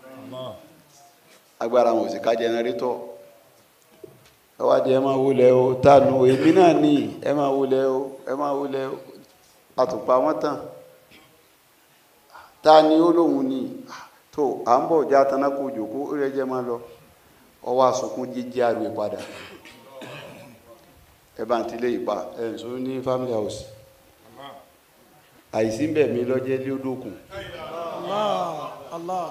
S2: agbára wọn ò sì ká jẹnẹrétọ̀ ẹ wá di ẹ máa wọlé o tánu èmi náà ní ẹ máa wọlé o ẹ máa wọlé o àtùpà wọn tàn ta ni ó lóun ní tó à ń bọ̀ já tanákò òjòkó ó rẹ jẹ́ máa lọ ọwọ́ àsùnkún jíjẹ́ àrùn ìpadà ẹ bá ń tilé ìpa ẹ̀ ń sọ ní family house àìsí ń bẹ̀ mí lọ́jẹ́ lódòkun
S1: Allah. Allah.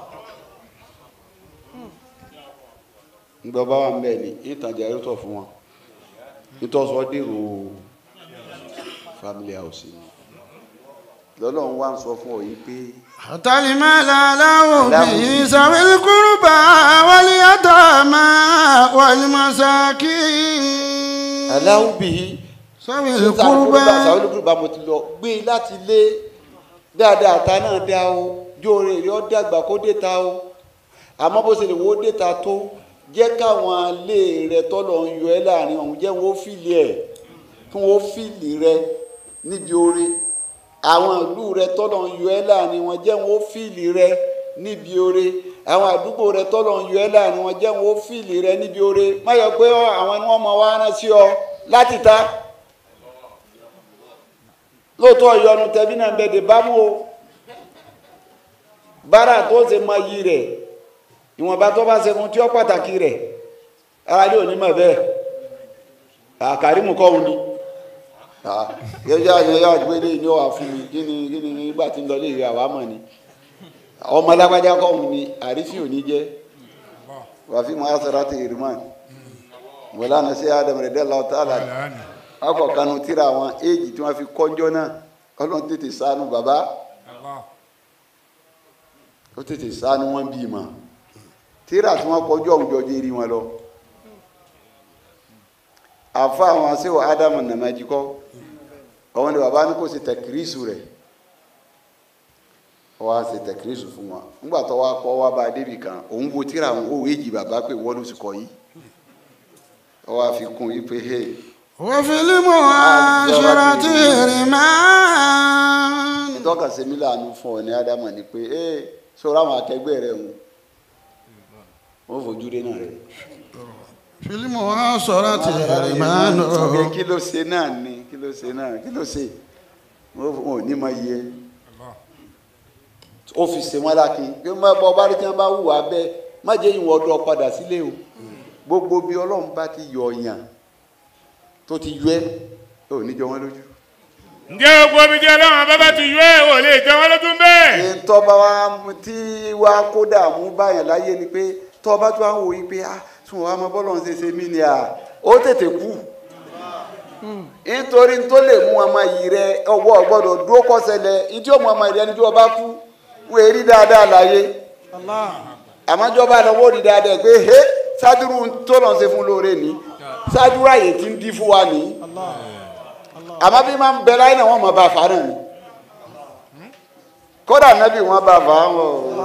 S2: ńgbọ́ bá wà ń bẹ̀ ní ìtàjà ẹ̀rọ tọ̀ fún wọn nítòsọ́ dèrò family house ni lọ́lọ́run wá ń sọ fún ọ yìí pé
S1: حتى المال له به ذوي القربى واليتامى والمساكين
S2: aláwùbí
S1: ذوي
S2: sàwọn
S1: القربى
S2: olùkúrúbà mo ti lọ gbé e láti lé dáadáa ta náà dá o jóore rí ọ dàgbà kó dé ta o àmọ́ bó ṣe lè wo dé ta tó jẹ́ káwọn alé rẹ tọ́lọ̀ ń yọ ẹ́ láàrin ọ̀hún jẹ́ wọ́n fìlì ẹ̀ kí wọ́n fìlì rẹ níbi oore àwọn ìlú rẹ tọ́lọ̀ ń yọ ẹ́ láàrin wọn jẹ́ wọ́n fìlì rẹ níbi oore àwọn àdúgbò rẹ tọ́lọ̀ ń yọ ẹ́ láàrin wọn jẹ́ wọ́n fìlì rẹ níbi oore má yọ pé àwọn ni wọ́n mọ wá rán sí ọ láti ta lóòótọ́ ìyọnu tẹ̀bí náà bẹ̀dẹ̀ bámú o bára tó ṣe mọ iyì rẹ̀ ìwọ̀nba tó bá ṣe fún tí ó pàtàkì rẹ̀ ara ní onímọ̀ bẹ́ẹ̀ àkàrímù kọ́hún ni yẹ́yẹ́ àyẹ̀yẹ́ àgbélé ní ọ̀wà fún mi kí ni kí ni nígbà tí ń lọ lè rí àwa mọ̀ ni ọmọ alágbájá kọ́hún ni àrífín òní jẹ́ wàfí mọ́ àṣàrà ti ìrìmọ̀ wọ́lá sí adam rẹ̀ dẹ́ lọ́ọ́ tààlà akọ kanu tíra àwọn éèjì tí wọn fi kọjọ náà Ọlọ́run tètè ṣàánú bàbá ó tètè ṣàánú wọn bí mọ tíra tí wọn kọjọ òun jọjọ eré wọn lọ àfa àwọn aṣèwọ ádámù nàmájí kọ àwọn ni bàbá ní kò ṣe tẹkírísù rẹ wọ́n á ṣe tẹkírísù fún wọn nígbà tó wá kọ́ wá bá a débì kan òun wo tíra àwọn òwe èjì bàbá pé wọ́n ló sì kọ́ yìí wọ́n á fi kún yìí pé hey
S1: وفي المعاشرة رمان
S2: ìtọ́ka sẹ́mi láàánú fún ọ ní ádámà ni pé ee sọ̀rọ̀ àwọn akẹgbẹ́ rẹ̀ ń wọ́n fojú rí náà rẹ̀.
S1: في المعاشرة رمان
S2: ọ̀gẹ̀ kí ló ṣe náà ni kí ló ṣe náà kí ló ṣe wọ́n ò ní máa yẹ ó fi ṣe wọn lákin pé má bọ́ bá rí tí wọ́n bá hùwà bẹ́ẹ̀ má jẹ́ ìwọ̀n ọdún padà sílé o gbogbo bí ọlọ́run bá ti yọ ọ̀yàn tó ti yọ ẹ́ ò ní jọ wọ́n lójú.
S3: ǹjẹ́ gbogbo omi jẹ́ ọlọ́run bàbá ti yọ ẹ̀ ò lè jẹ́ wọ́n lójú bẹ́ẹ̀.
S2: ní tọ́ba wa tí wa kó dààmú báyàn láyé ni pé tọ́ba tó wá ń wò yí pé ah tí wọ́n wá mọ bọ́ọ̀lù ń ṣe ṣe mí ni à ó tètè kú nítorí tó lè mú ọmọ yìí rẹ ọwọ́ gbọ́dọ̀ dúró kọ́sẹ̀lẹ̀ ìdí ọmọ ọmọ rẹ níjọ́ bá kú wọ́n èrí dáadáa láyé àmọ́jọba lọ́wọ́ rí dáadáa pé he sádúró tó lọ́n ṣe fún lóore ní sádúró àyè tí ń dí fún wa ní àmọ́ bí máa ń bẹ láyé náà wọ́n mọ̀ bá fà náà ni kódà nábì wọn bá fà wọn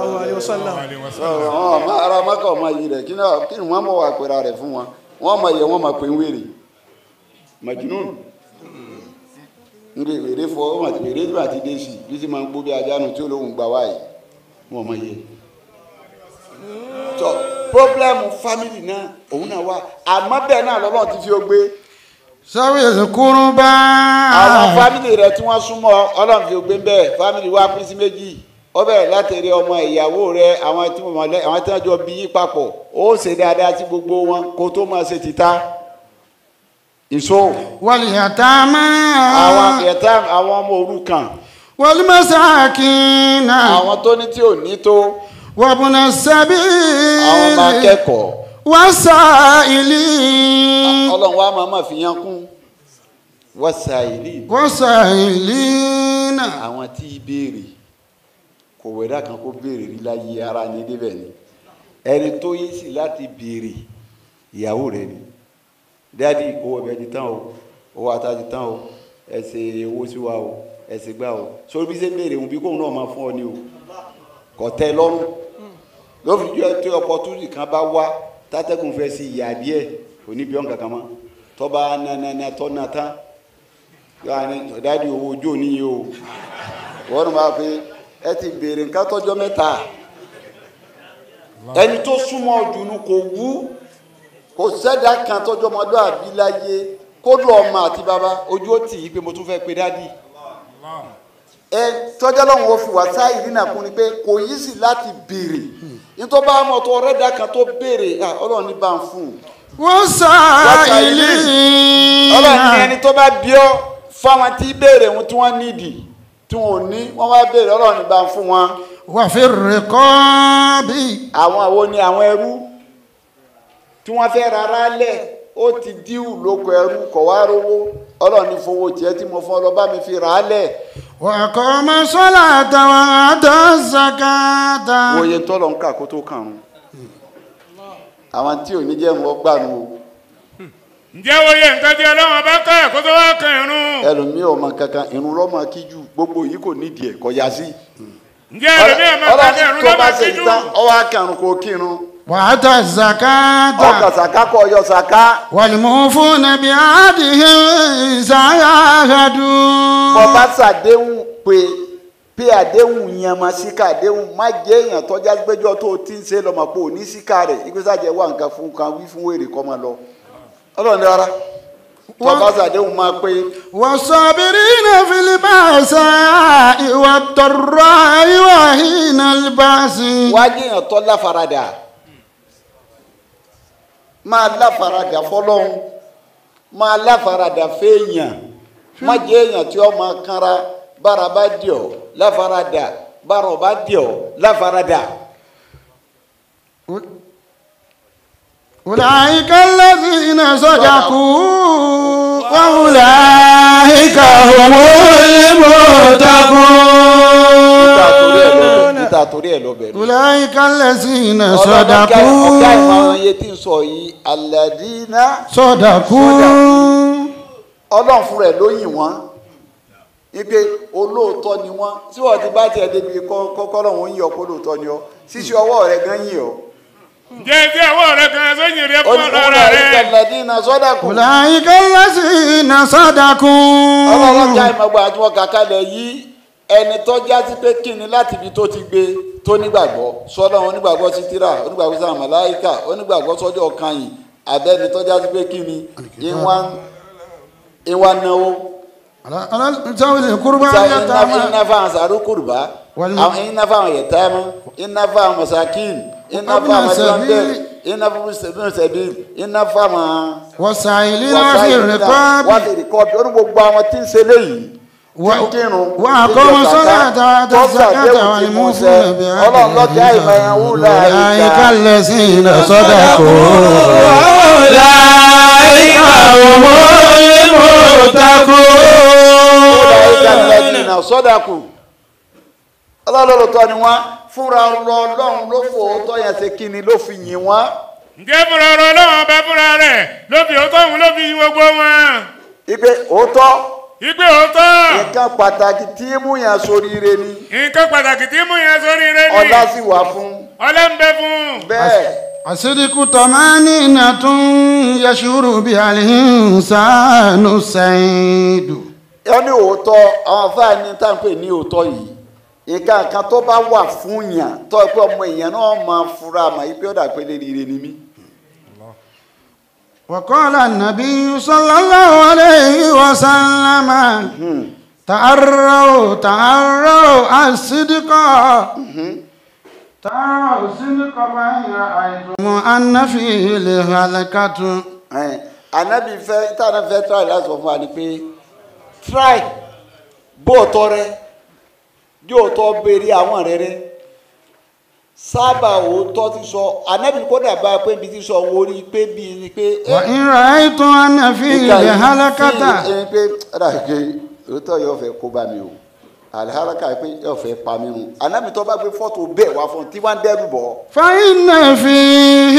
S2: wọn ọmọ ara mọ́kà ọmọ yìí rẹ̀ kí ni kí ni wọ́n mọ̀ wà pẹ̀lú rẹ̀ fún wọn wọ́n mọ̀ yẹ wọ́n mọ̀ pé ń wèrè majunun nbẹ wèrè fọ ọmọ àti wèrè nígbà tí dé sí bí sì máa ń gbó bí ajánu tí olóhùn gbà wáyé wọn mọ̀ yẹ tọ pọblẹmù fámìlì náà òun náà wà àmọ́ bẹ́ẹ̀ náà lọ́lọ́run ti fi ó gbé
S1: ذوي القربى
S2: àwọn fámìlì rẹ tí wọ́n súnmọ́ Ọlọ́run fi ó gbé bẹ́ẹ̀ fámìlì wa pín sí méjì ó bẹ̀rẹ̀ látẹ̀rẹ̀ ọmọ ìyàwó rẹ àwọn tí wọ́n lẹ àwọn tí wọ́n jọ bí yín papọ̀ ó ṣe dáadáa sí gbogbo wọn kó tó máa ṣe títà ìṣó
S1: واليتامى
S2: àwọn ẹ̀ta àwọn ọmọ òrukàn
S1: والمساكين
S2: àwọn tó ní tí ò ní tó
S1: وابن
S2: àwọn ọmọ
S1: السبيل
S2: akẹ́kọ̀ọ́
S1: والسائلين
S2: Ọlọ́run wa máa ma fi yan kún wọ́sàìlì
S1: والسائلين
S2: àwọn tí í béèrè kò wẹ̀dá kan kó béèrè rí láyé ara ní débẹ̀ ni ẹni tó yé sí láti béèrè ìyàwó rẹ̀ ni dádì owó ẹ̀bẹ̀ ti tán o owó ata ti tán o ẹ ṣe owó sí wa o ẹ ṣe gbá o sórí bí ṣe ń béèrè òun bí kóun náà máa fún ọ ní o kò tẹ́ lọ́rùn lófin jẹ́ tí opportunity kan bá wá tátẹ́gùn fẹ́ sí ìyá díẹ̀ oníbíọ́n kankan mọ́ tọ́ba nanana tọ́ na tán yóò ní dáàdi owó ojú òní yìí o wọ́n máa fi ẹ ti béèrè nǹkan tọ́jọ́ mẹ́ta ẹni tó súnmọ́ ọdún kò wú kò sẹ́dá kan tọ́jọ́ ọmọdé àbí láyé kó lọ ọmọ àti bàbá ojú ó tì í pé mo tún fẹ́ pe dáàdi ẹ tọ́jà lọ́wọ́ ó fi wá sáyé nínú àkún ni pé kò yí sí láti béèrè nítorí bá mọ̀ tó ọ̀rẹ́ dà kan tó béèrè à, ọlọ́run ní bá ń fún un
S1: wọ́n sá ilé
S2: ọlọ́run ní ẹni tó bá bí ọ fáwọn tí béèrè wọn tí wọ́n nídìí tí wọn ò ní wọ́n bá béèrè ọlọ́run ní bá ń fún wọn
S1: wà fi rẹ̀kọ́ bí
S2: àwọn àwo ni àwọn ẹrú tí wọ́n fẹ́ rárá lẹ̀ ó ti díwù lóko ẹrú kọ̀ wá rówó ọlọ́run ní fowó tiẹ̀ tí mo fún ọ lọ bá mi fi rà á lẹ̀
S1: wà kọ́ ọmọ sọ́lá àtàwọn àtọ́ zakata.
S2: wòye tọ́lọ̀ ń kà kó tó kàn án àwọn tí ò ní jẹ́ wọn gbà nù o
S3: ǹjẹ́ wo yẹ nǹkan tí ọlọ́run bá kọ́ ẹ̀ kó tó wá kan irun
S2: ẹlòmíì ọmọ kankan irun lọ́mọ kíjù gbogbo yìí kò nídìí ẹ̀ kọ́ ya sí.
S3: ǹjẹ́ ẹlòmíì ọmọ kan ní irun
S2: tó bá
S3: lọ́mọ
S2: ṣe
S3: síjú
S2: tán ọwọ́ akẹ́rùn kò kírun
S1: wà á tọ́ zakata.
S2: ọkọ̀ sàká kọ ọyọ sàká
S1: والموفون بعهدهم إذا عاهدوا
S2: bọ́ bá ṣàdéhùn pé pé àdéhùn yẹn máa síkà àdéhùn má jẹ́ èèyàn tọ́já gbẹ́jọ́ tó o ti ń ṣe lọ́mọ pé ò ní síkà rẹ̀ ìgbésàjẹ́ wà nǹkan fún kan wí fún wèrè kọ́ máa lọ ọlọ́run ní rárá tó bá ṣàdéhùn máa pé
S1: والصابرين في البأساء والضراء وحين البأس
S2: wájú èèyàn tó láfaradà máa láfaradà fọlọ́hún máa láfaradà fẹ́ẹ̀yàn má jẹ́ èèyàn tí ó máa kanra bára bá dì ọ́ láfaradà bára ọ̀ bá dì ọ́ láfaradà.
S1: أولئك الذين صدقوا وأولئك هم المتقون
S2: níta torí ẹ̀ lọ bẹ̀rù.
S1: أولئك الذين
S2: ọ̀gá ọ̀gá ìmọ̀
S1: صدقوا
S2: iye tí ń sọ yìí aládìínà
S1: صدقوا
S2: ọlọ́run fúnra ẹ̀ ló yìn wọ́n wípé olóòótọ́ ni wọ́n tí wọ́n ti bá tiẹ̀ débi kọ́kọ́ lọ́hún yìn ọ́ kó lóòótọ́ ni ọ́ ṣíṣe ọwọ́ rẹ̀ gan yìn ọ́.
S3: ǹjẹ́ tí ọwọ́ rẹ kan sóyìn rẹ fún
S2: olùkúrò
S3: ọ̀rọ̀ rẹ
S2: aládìínà sọ́dàkù.
S1: أولئك الذين صدقوا
S2: ọlọ́run já ìmọ̀gbà àti wọn kàkà lẹ̀ yí ẹni tó já sí pé kíni láti ibi tó ti gbé tó nígbàgbọ́ sọ́dọ̀ onígbàgbọ́ sí tíra onígbàgbọ́ sí àmàláìkà onígbàgbọ́ sọ́jọ́ kanyìn abẹ́ni tó já sí pé kíni ìwà náwó
S1: على ذوي القربى واليتامى
S2: iná fáwọn sàrú kùrùbá
S1: Wal-
S2: àwọn iná fáwọn yẹtàmú iná fáwọn masakin iná fáwọn masirandẹ iná fáwọn sẹbíl iná fáwọn
S1: والسائلين وفي الرقاب
S2: wọ́n ti rìkọ́bì ó ní gbogbo àwọn tí ń ṣe léyìí
S1: Wa-
S2: tí ń kírun
S1: وأقاموا
S2: tí ń yọ
S1: الصلاة
S2: sàká,
S1: وآتوا
S2: tó
S1: الزكاة
S2: ṣàdéhùn tí mú ṣẹ.
S1: والموفون
S2: ọlọ́run lọ́jà ìmọ̀ ẹ̀yàn
S1: بعهدهم
S2: wúlò
S1: أولئك
S2: àyíká
S1: الذين صدقوا
S4: أولئك هم المتقون
S2: ìnà sọ́dàkù ọlọ́lọ́lọ́tọ́ ni wọ́n fúnra ọlọ́run ló fò ó tọ́ yẹn ṣe kí ni ló fi yìn wọ́n
S3: ǹjẹ́ fúnra ọ̀rọ̀ ọlọ́run ọba fúnra rẹ̀ ló fi òótọ́ òun ló fi yin gbogbo wọn
S2: ipe òótọ́
S3: ìgbé òótọ́
S2: nǹkan pàtàkì tí mú yàn soríire ni
S3: nǹkan pàtàkì tí mú yẹn sórí rẹ ni
S2: ọlá sì wà fún
S3: ọlá ń bẹ fún
S2: bẹ́ẹ̀
S1: الصدق طمأنينة يشعر بها الإنسان السعيد
S2: ó ní òótọ́ àwọn afáàní tá à ń pè ní òótọ́ yìí nǹkan kan tó bá wà fún yàn tó ẹ pé ọmọ èèyàn náà máa fura mà yí pé ó dà pé léríire ni mí.
S1: وقال النبي صلى الله عليه وسلم تعروا تعروا الصدق تعروا الصدق فإن رأيتم أن فيه لهلكة
S2: Ẹn, anabi fẹ́ tànà fẹ́ try láti sọ fún wa ni pé try bóòtọ́ rẹ yóòtọ́ béèrè àwọn rẹ rẹ sábà òótọ́ ti sọ anabi kódà bá a pé ibi ti sọ wo rí i pé bíi ni pé. ẹ,
S1: وإن رأيتم أن فيه
S2: nǹkan yìí
S1: لهلكة
S2: fi ẹni pé ọ̀dà pé òótọ́ yóò fẹ́ kó bá mi o aliharaka pé yóò fẹ́ pa mí o anabi tó bá gbé fọ́tò bẹ́ẹ̀ wá fún un tí wọ́n ń dẹ́rù bọ̀
S1: فإن فيه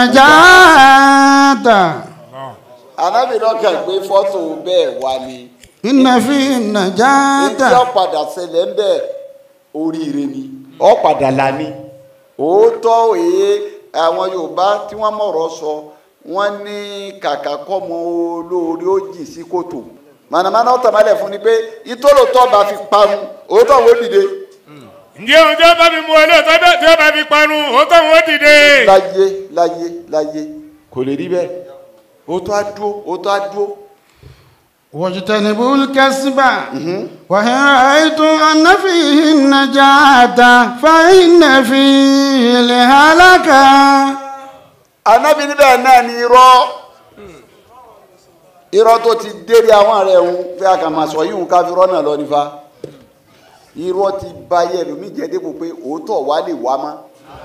S1: النجاة
S2: anabi náà kàn gbé fọ́tò bẹ́ẹ̀ wá ni.
S1: إن فيه
S2: ìdí
S1: النجاة
S2: ọ̀padà ṣẹlẹ̀ ń bẹ̀ oríire ni ọ̀padà là ní òótọ́ òye àwọn yorùbá tí wọ́n mọ̀rọ̀ sọ wọ́n ní kàkà kọ́mọ olóore ó jìn sí kòtò mànàmáná ọ̀tàmálẹ̀ fún ni pé ìtòlótọ́ bá fi parun òótọ́ wo dìde
S3: ǹjẹ́ ohun tí ó bá fi mú olóòótọ́ bẹ́ẹ̀ tí ó bá fi parun òótọ́ òun ó dìde
S2: láyé láyé láyé kò lè rí bẹ́ẹ̀ òótọ́ á dúó òótọ́ á dúó
S1: واجتنبوا الكسب وإن رأيتم أن فيه النجاة فإن فيه الهلكة
S2: anabi níbẹ̀ náà ni irọ́ irọ́ tó ti dérí àwọn rẹ̀ ń fẹ́ àkàmàsọ yìí ń káfírọ́ náà lọ nífa irọ́ ti ba ayé ẹlòmíì jẹ́ dépò pé òótọ́ wa lè wá mọ́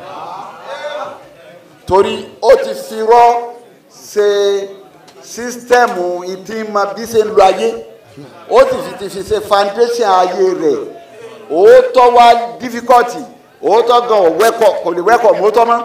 S2: torí ó ti fi irọ́ ṣe sísítẹ́ẹ̀mù ìdí ma bí ṣe ń lo ayé ó ti fi ti fi ṣe foundation ayé rẹ̀ òótọ́ wa difficulty òótọ́ gan ò wẹ́kọ̀ kò lè wẹ́kọ̀ mọ́tọ́ mọ́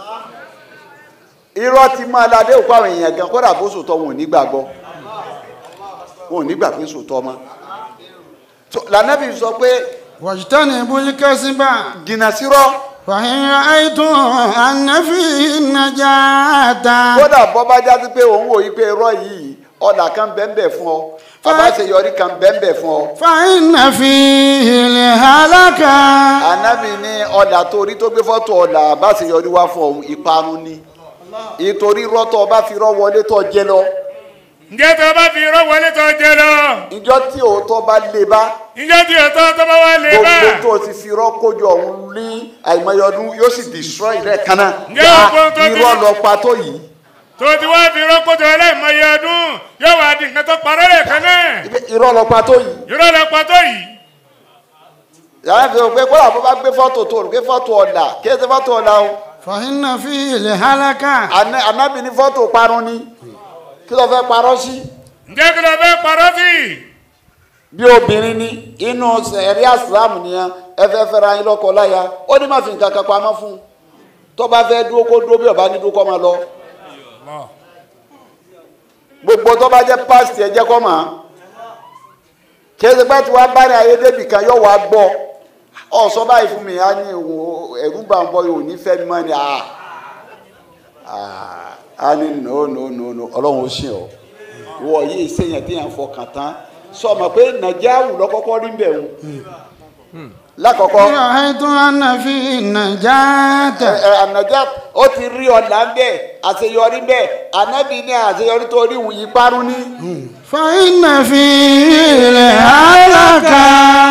S2: irọ́ ti máa ládé òkú àwọn èèyàn gan kódà bó sòtọ́ wọn ò ní gbàgbọ́ wọn ò ní gbà pé sòtọ́ mọ́ So, lànàbì sọ pé
S1: واجتنبوا الكسب
S2: jìnnà sírọ́
S1: فإن رأيتم أن فيه النجاة
S2: kódà bọ́ bá jáde pé òun wò yí pé irọ́ yìí ọ̀dà kan bẹ́ẹ̀ fún ọ àbáṣeyọrí kan bẹ́ẹ̀ fún ọ
S1: فإن فيه الهلكة
S2: ànábì ní ọ̀dà torí tó gbé fọ́tò ọ̀dà àbáṣeyọrí wá fún ọ̀hún ìparun ni ìtorí rọ́tọ̀ ọba fi rọ́ wọlé tó jẹ lọ
S3: ǹjẹ́ tó bá fi irọ́ wọlé tó jẹ lọ
S2: ìjọ tí òótọ́ bá lé bá
S3: ǹjẹ́ tí ọ̀tọ́ tó bá wà lè bá
S2: gbogbo tó ti fi irọ́ kójọ ọ̀hún ní àìmọye ọdún yóò sì destroy rẹ̀ kan náà
S3: Ǹjẹ́ gbogbo tó ti-
S2: irọ́ lọ pa tó yìí
S3: tó ti wá fi irọ́ kójọ ẹlẹ́mọye ọdún yóò wá di nǹkan tó parọ́ rẹ̀ kan náà
S2: irọ́ lọ pa tó yìí
S3: irọ́ lọ pa tó yìí
S2: yàrá fi hàn pé kó làbọ̀ bá gbé fọ́tò tó gbé fọ́tò ọ̀dà kí ẹ ti fọ́tò ọ̀dà o
S1: فإن فيه الهلكة
S2: Àná- ànábì ní fọ́tò parun ni kí ló fẹ́ parọ́ sí
S3: ǹjẹ́ kí ló fẹ́ parọ́ sí
S2: bí obìnrin ni inú ẹ̀rí àsìlámù nìyẹn ẹ fẹ́ fẹ́ra yín lọ́kọ láya ó ní má fi nǹkan kan pamọ́ fún un tó bá fẹ́ dúró kó dúró bí ọba ní dúró kó máa lọ gbogbo tó bá jẹ́ pásítì ẹ jẹ́ kó máa kéde pé tí wàá bá ní ayé débì kan yóò wá gbọ́ ọ sọ báyìí fún mi á ní òun ẹ̀rú bá ń bọ́ yóò ní fẹ́ mi mọ́ ni ah ah á ní no no no no ọlọ́run ó ṣe ọ́ wọ yìí sèyàn tí yàn fọkàn tán sọmọ pé nàìjíríà lọ́kọ́kọ́ rí bẹ̀ ń lákọ̀ọ́kọ́
S1: إن رأيتم أن فيه النجاة
S2: ẹ ànàjà ó ti rí ọ̀nà bẹ́ẹ̀ àṣeyọrí bẹ́ẹ̀ ànábì ní àṣeyọrí tó rí wù yí parun ní.
S1: فإن فيه الهلكة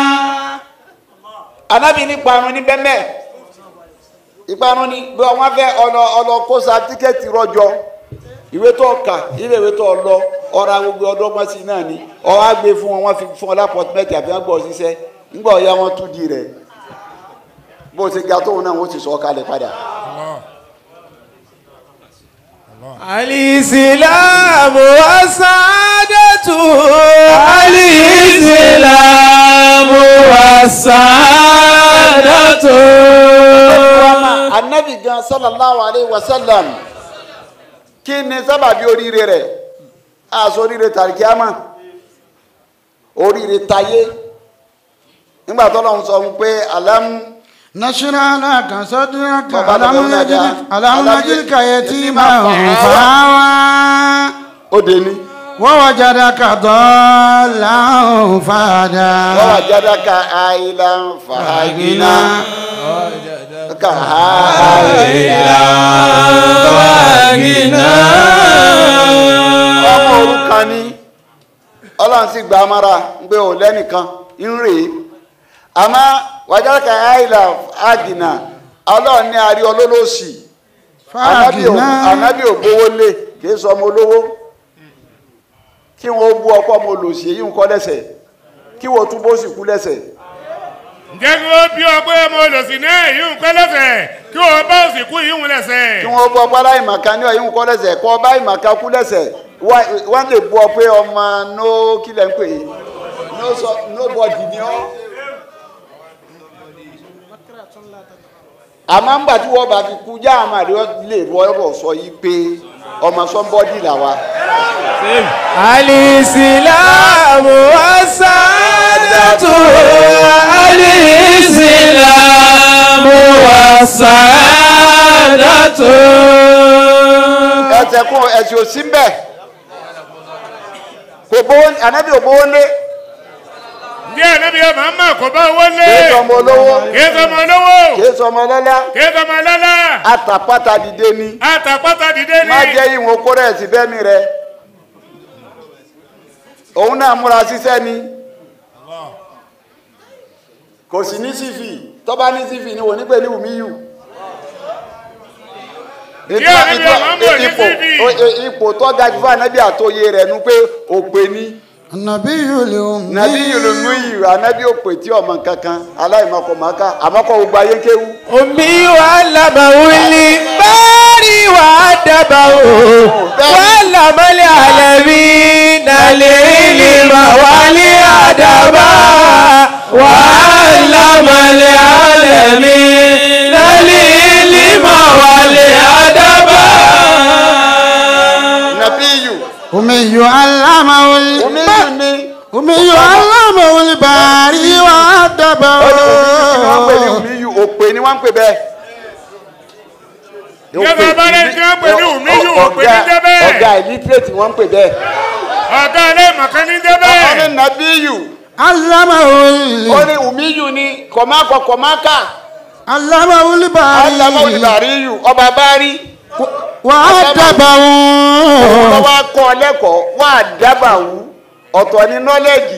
S2: ànábì ní parun ní bẹ́ẹ̀ ìparun ní bí wọ́n fẹ́ ọlọ ọlọ kó sa tíkẹ́ẹ̀tì rọjò ìwé tó kà ilé ìwé tó lọ ọ̀rọ̀ agbègbè ọdọ́gbọ́n sí náà ni ọ̀rọ̀ àgbè fún wọn wọ́n fi fún ọ lápọ̀tìmẹ́tì àbí wọ́n gbọ́ ṣiṣẹ́ ńgbà ọ̀ya wọn tún di rẹ̀ bó ṣe ga tóun náà wọ́n ti sọ ọ́ kalẹ̀ padà.
S5: الإسلام والسعادة الإسلام والسعادة
S2: anabi gan sallallahu alayhi wa sallam kí ni sábàbí oríire rẹ̀ aṣọ oríire tàríkíámà oríire tayé nígbà tó lọ́n sọ pé alam
S1: نشرح لك صدرك
S2: بابا
S1: ألم
S2: بابا
S1: نجدك
S2: بابا
S1: ألم
S2: بابا
S1: نجدك
S2: بابا
S1: يتيما
S2: بابا
S1: فآوى
S2: ó dé ní
S1: ووجدك ضالا فهدى
S2: wọ́n wà jáde ka àìlà fàágìnà ka àìlà ọmọ òrukàn ni ọlọ́run sì gba amára ń gbé ò lẹ́nìkan ń rè é àmọ́ wàjáde ka àìlà fàágìnà ọlọ́run ní àrí olólòsì anabi ò
S1: فهدنا
S2: anabi ò gbowó lé kìí sọ ọmọ olówó kí wọn ó bú ọkọ ọmọ olòṣì èyí ń kọ lẹ́sẹ̀ kí wọn tún bó sì kú lẹ́sẹ̀
S3: ǹjẹ́ kí wọ́n bí ọ pé ọmọ olùsìn náà yìí ń pẹ́ lẹ́sẹ̀ kí wọ́n bá òsìkú yìí ń lẹ́sẹ̀
S2: kí wọn ó bú ọpọ aláìmọ̀ká ní ọyìn ń kọ lẹ́sẹ̀ kọ ọba ìmọ̀ká kú lẹ́sẹ̀ wá- wọn lè bú ọ pé ọmọ no kí lẹ ń pè é no sọ nobody ni ọ. àmọ́ ńgbà tí wọ́n bá fi kú já àmà rẹ lè rọ́ọ̀rọ̀ sọ yìí pé ọmọ sọ́mbọ́dì làwa.
S5: الإسلام والسعادة الإسلام والسعادة
S2: ẹsẹ̀ kún ẹ̀sìn òsín bẹ́ẹ̀ kò bówó ànábì ò bówó lé
S3: ǹjẹ́ ànábì ọmọ ọmọ kò bá owó lé
S2: kìí sọmọ olówó
S3: kí sọmọ olówó
S2: kìí sọmọ ọlọ́lá
S3: kí sọmọ lọ́lá
S2: àtàpátá dìde ni
S3: àtàpátá dìde ní
S2: má jẹ́ ìwọ̀n kóró ẹ̀sìn bẹ́mi rẹ òun náà múra síṣẹ́ ni kò sí ní sífì tọ́ba ní sífì ni wò ní pé ní wùmíyù
S3: Díẹ̀ níbi àwọn ọmọ ní
S2: ipò
S3: CV.
S2: ipò tó ga jù fún ànábì àtòye rẹ̀ nu pé òpè ní
S1: nàbí yòlè
S2: nàbí yìlùmí yìí ànábì òpè tí ọmọ kankan aláìmọkọmọká àmọkọ gbogbo ayé kéwú.
S5: omi wa lamawuli bari wa dabawo wa lamali alami nalili ma wali adaba wa lamali alami nalili ma wali adaba.
S2: nàbí yìí
S1: omi yọ alámàwòlì
S2: omi yìí ni
S1: omi yọ alámàwòlì bàrí wà dábà
S2: ó ní wọ́n pè ní omi yìí òpè ni wọ́n ń pè bẹ́ẹ̀.
S3: Ìjọba bá rẹ̀ tí wọ́n pè ní omi yìí, òpè ní
S2: Ọ̀gá-
S3: jẹ́ bẹ́ẹ̀.
S2: ọ̀gá illiterate wọ́n ń pè bẹ́ẹ̀.
S3: ọ̀gá aláìmọ̀kan ní jẹ́
S2: ó ní
S3: bẹ́ẹ̀.
S2: nàbí yìí
S1: alámàwòlì
S2: ó ní omi yìí ni kọ̀mákọ̀ kọ̀mákà
S1: alámàwòlì bàrí
S2: alámọ̀ olùbàrí yìí ọba bá rí
S1: wà dábà
S2: òun
S1: wọn.
S2: lọ́wọ́ kọ́ ọ lẹ́kọ̀ọ́ wà á dábàá wú ọ̀tọ̀ ní knowledge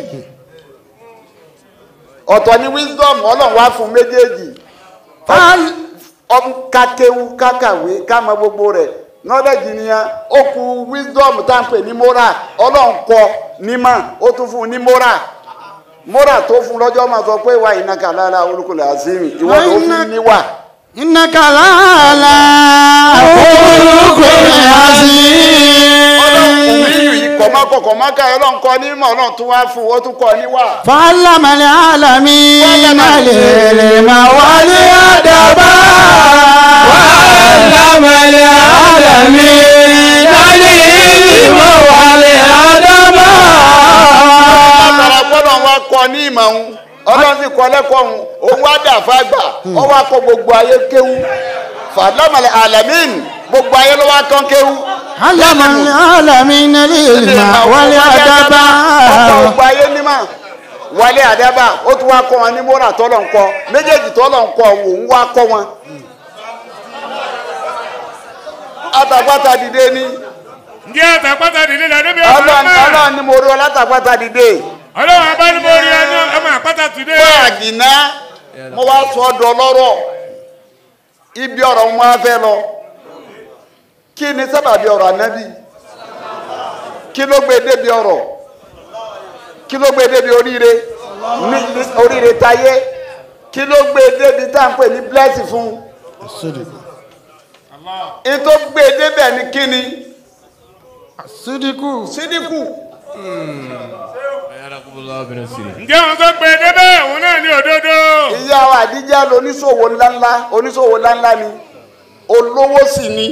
S2: ọ̀tọ̀ ní wisdom ọlọ́run wá fún méjèèjì ọmọ kakewu kakàwé kámọ gbogbo rẹ̀ knowledge nìyẹn ó kù wisdom tá à ń pè ní moral ọlọ́run kọ nímọ̀ ó tún fún un ní moral moral tó fún lọ́jọ́ máa sọ pé wà ìnáka lára olùkọ́lẹ̀ azimi ìwọ ló fi níwà
S1: إنك لعلى خلق
S2: ọlọ́run
S1: عظيم
S2: òmìnir yìí kọ̀mọ́kọ̀ kọ̀mọ́kà ọlọ́run kọ nímọ̀ ọlọ́run tún wá fún ó tún kọ níwà.
S1: فعلم العالمين العلم والأدب
S5: وعلم العالمين العلم والأدب
S2: látara gbọ́dọ̀ wá kọ ní ìmọ̀ òun ọlọ́run sì kọ lẹ́kọ̀ọ́ òun òun wá dà fágbà ó wá kọ gbogbo ayé kéwú fàlámàlẹ̀ alamin gbogbo ayé ló wá kán kéwú.
S1: علم العالمين العلم والأدب
S2: ọkọ gbogbo ayé nímọ̀ wálé àdábà ó tún wá kọ́ wọn ní mọ́ra tọ́lọ̀ ń kọ́ méjèèjì tọ́lọ̀ ń kọ́ òun wá kọ́ wọn. àtàgbàtà dìde ní
S3: ǹjẹ́ àtàpátá dìde la níbi
S2: ọlọ́run
S3: ọ̀sán náà.
S2: ọlọ́run ni mo rí ọ látàgbàtà dìde.
S3: ọlọ́run abá ní mo rí ẹnu ọmọ àpáta tìde.
S2: báàgì náà mo wá sọ ọdọ lọ́rọ̀ ibi ọ̀rọ̀ mo máa fẹ́ lọ kí ni sábàbí ọ̀rọ̀ ànábì kí ló gbé débi ọ̀rọ̀ kí ló gbé débi oríire ní ní oríire táyé kí ló gbé débi tá à ń pè ní blessing fún un tó gbé débẹ̀ ni kí ni
S1: صدقوا
S2: sídìkù
S3: ǹjẹ́ wọn tó gbé débẹ̀ òun náà ní òdodo.
S2: ìyá wa àdíjà lóníṣòwò ńláńlá oníṣòwò ńláńlá ni olówó sì ni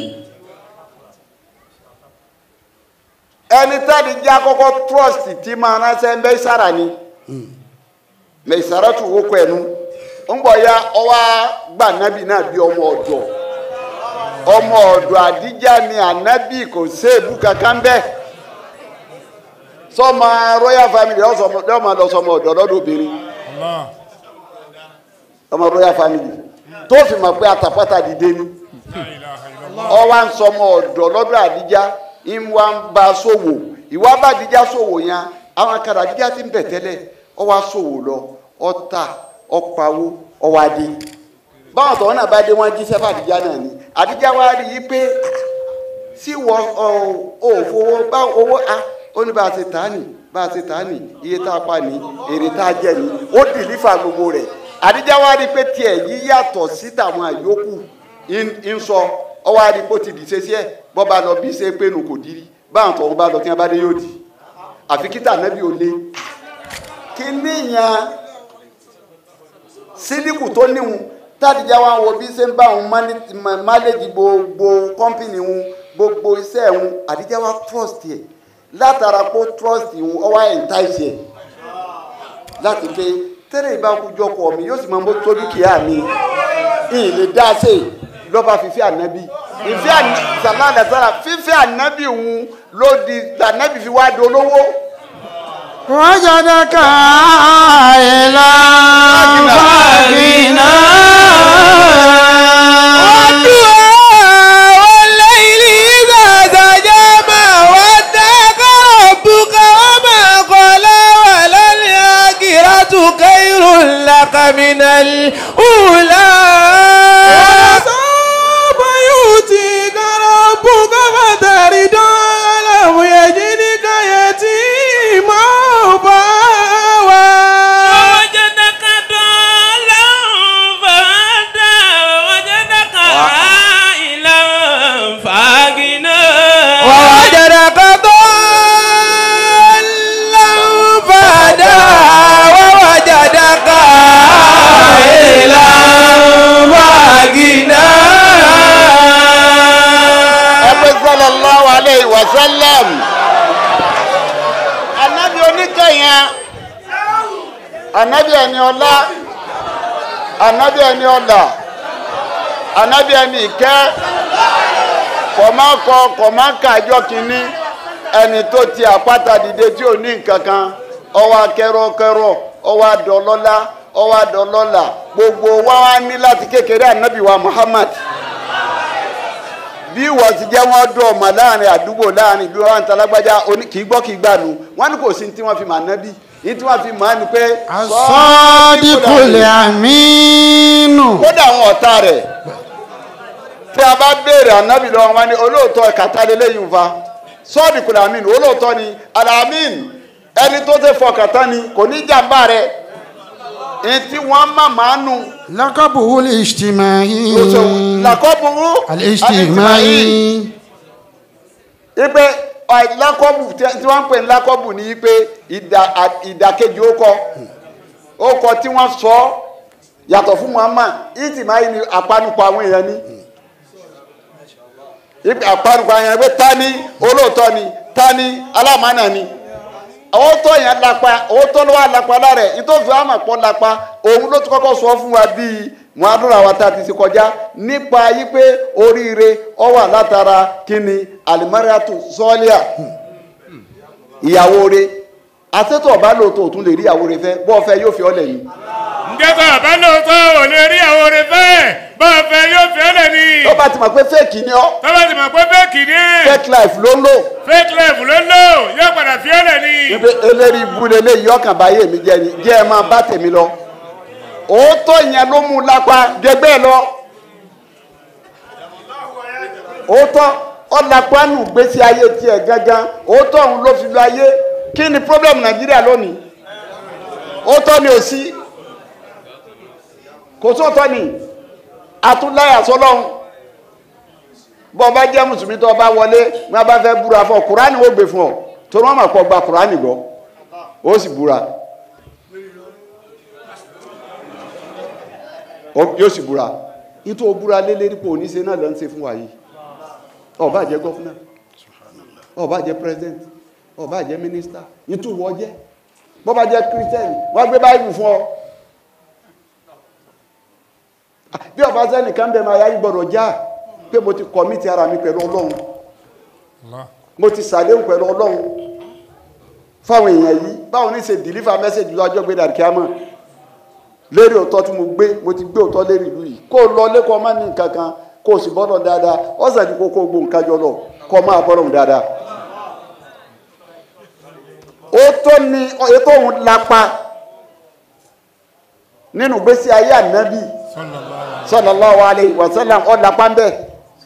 S2: ẹni táàdì jẹ́ àkọ́kọ́ trust tí máa ránṣẹ́ mẹ́sàrà ni mẹ́sàrà tún wókò ẹnu ń bọ̀ ya ọwọ́ gbà nábì náà bí ọmọ ọ̀dọ̀ ọmọ ọ̀dọ̀ àdíjà ni ànábì kò séèbù kankan bẹ́ẹ̀ sọmọ royal family ọmọ lọ sọmọ ọ̀dọ̀ lọ́dọ̀ obìnrin ọmọ royal family tó fi mọ̀ pé àtàpátá dìde ni ọwọ́ à ń sọmọ ọ̀dọ̀ lọ́dọ̀ àdíjá ìwà ń bá a ṣòwò ìwà bá àdíjá ṣòwò yẹn àwọn akadà àdíjá ti ń bẹ̀ tẹ́lẹ̀ ọwọ́ à ṣòwò lọ ọta ọpawó ọwọ́ adé báwọn tọ̀wọ́n náà bá dé wọ́n jí sẹ́fà àdíjá náà ni àdíjá wa rí i pé sí wọ ọ ò fowó bá owó a ó ní bá a ṣe tà á nì bá a ṣe tà á nì iye tá a pa ní èrè tá a jẹ ní ó dìlífà gbogbo rẹ̀ àdíjá wa rí i pé tiẹ̀ yí yàtọ̀ sí tàwọn àyókù ń sọ ọwọ́ àdìpọ̀ ti dì sẹ́sẹ́ ẹ̀ bọ́ bá lọ bí ṣe pé nù kò dírí báwọn tọ̀hún bá lọ kí wọ́n bá dé yóò di àfi kíta nẹ́bí ò lé kí níyàn sídìkù tó níhun tádìjà wa wo bí ṣe ń bá òun máléjì gbogbo kọ́mpìnì òun gbogbo iṣẹ́ òun àdìjà wa trust ẹ̀ látara pé trust òun ọwọ́ ẹ̀ ń ta ìṣẹ̀ láti pé tẹ́lẹ̀ ìbá kújọ kọ mi yóò sì máa mọ́ tó dúkìá mi ìyìn lè dá sí lọ́ba fífẹ́ ànábì ìfẹ́ sàládà sára fífẹ́ ànábì òun ló di ànábì fi wá dolówó.
S1: وجدك عائلا فاغنى
S5: والليل إذا سجى ما ودعك ربك وما من الأولى
S6: سوف يؤتيك ربك فترضى لم يجدك يتيما فآوى
S7: ووجدك ضالا فهدى ووجدك عائلا فأغنى
S5: ووجدك ضالا فهدى ووجدك عائلا فأغنى
S2: ẹgbẹ́ sallallahu alayhi wa sallam anabi oníkẹyìn anabi ẹni ọlá anabi ẹni ọlà anabi ẹni ìkẹ́ kọ̀mákọ kọ̀máka ẹjọ́ kìíní ẹni tó ti àpáta dìde tí ò ní nǹkan kan ọwọ́ akẹ́rọ̀kẹ́rọ̀ ọwọ́ adọ́lọ́lá ọwọ́ adọ́lọ́lá gbogbo wa wá ní láti kékeré anabi wa Muhammad bí wọ́n ti jẹ́ wọ́n dọ̀ ọmọ láàrin àdúgbò láàrin ìlú wa ń talágbájá oní kì í gbọ́ kì í gbà nù wọ́n ní kò sí ní tí wọ́n fi mà nábì ní tí wọ́n fi mà á ni pé
S1: asọ́díkùlẹ̀ àmínú.
S2: kódà àwọn ọ̀tá rẹ̀ tí a bá béèrè ànábì lọ́wọ́ wọn ni olóòótọ́ kàtà lélẹ́yìn fa sọ́ọ̀dì kùlẹ̀ àmín olóòótọ́ ni alamin ẹni tó ṣe fọkàtà ni kò ní jàmbá rẹ̀ èyí tí wọ́n má máa nù
S1: lọ́kọ̀bù wúlò ìṣtìmáyì.
S2: làkọ́bùrú
S1: alìṣtìmáyì.
S2: ipe ọ- lakọbù tí tí wọ́n ń pè ní lakọbù ni ipe ìdà- à- ìdàkejì ó kọ ó kọ tí wọ́n sọ yàtọ̀ fún Muhammad ìtìmáyì ni àpanupọ̀ àwọn èèyàn ni ipe àpanupọ̀ àwọn èèyàn pé ta ni olóòótọ́ ni ta ni alámánà ni owó tó yẹn lápá owó tó ló wà lápá lára ẹ̀ nítorí àmọ̀ pọ̀ lápá òun ló ti kọ́kọ́ sọ fún wa bíi muhammed àwọn tá a ti ṣe kọjá nípa yí pé oríire ọ wà látara kíni alimariatu sọ́ọ́líà ìyàwó rẹ̀ àtẹ́tọ̀ ọba lóòótọ́ òtún lè rí ìyàwó rẹ̀ fẹ́ bọ́ fẹ́ yóò fi ọ́ lẹ́yìn
S3: ǹjẹ́ tó àbá lóòótọ́ ò lè rí àwọn orin fẹ́ bá a fẹ́ yóò fi ọ́ lẹ̀ ni.
S2: tó bá ti mọ̀ pé fẹ́ẹ̀kì ni ọ́
S3: tọ́lá ti mọ̀ pé fẹ́ẹ̀kì ni
S2: fake life ló ń lò
S3: fake life ló ń lò yóò padà fi ọ́ lẹ̀ ni.
S2: wípé eléri ibu lélẹ́yìí ọkàn báyé mi jẹ́ ni jẹ́ ẹ máa bá tèmi lọ òótọ́ yẹn ló mú un lápá jẹgbẹ́ lọ òótọ́ ọ̀làpá nù gbèsè ayé tiẹ̀ gángan òótọ́ òun ló fi lọ ayé kí ni problem nàìjíríà lónìí òótọ́ ni ò sí kò sóòótọ́ ni àtúnláyà sọlọ́hún bọ́ ọba jẹ́ mùsùlùmí tó ọba wọlé wọn bá fẹ́ búra fún ọ kùránì ó gbé fún ọ torí wọn mọ̀ pọ̀ gba kùránì gbọ́ ó sì búra Ó- yóò sì búra nítorí o búra lé lérí pé oníṣe náà ló ń ṣe fún wa yìí ọba jẹ́ gọ́fúnà ọba jẹ́ pírẹsidẹ́ntì ọba jẹ́ mínísítà nítorí wọ́n jẹ́ bọ́ba jẹ́ kírísítẹ́nì wọ́n gbé báyìí fún ọ bí ọba sẹ́nìkan bẹ́ẹ̀ máa yá yín gbọ́dọ̀ já pé mo ti kọ̀mítì ara mi pẹ̀lú ọlọ́run mo ti sàdéhùn pẹ̀lú ọlọ́run fáwọn èèyàn yìí báwọn ní ṣe dìlífà mẹ́sẹ̀jì lọ́jọ́ gbé dàrí kíámọ̀ lérí òótọ́ tí mo gbé mo ti gbé òótọ́ lérí ìlú yìí kó o lọ lẹ́kọ̀ọ́ má ní nǹkan kan kó o sì bọ́dọ̀ dáadáa ọ̀sẹ̀ ní kókó gbó nǹkan jọ lọ kó o máa bọ́dọ̀ dáadáa. òótọ́ ni ètò òun lápá nínú gbèsè ayé ànábì sallallahu alayhi wa sallam ọ̀ lápá ń bẹ̀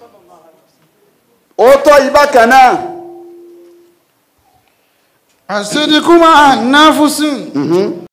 S2: òótọ́ yìí bákan náà
S1: àṣírí kúmọ̀ ànáfúsìn.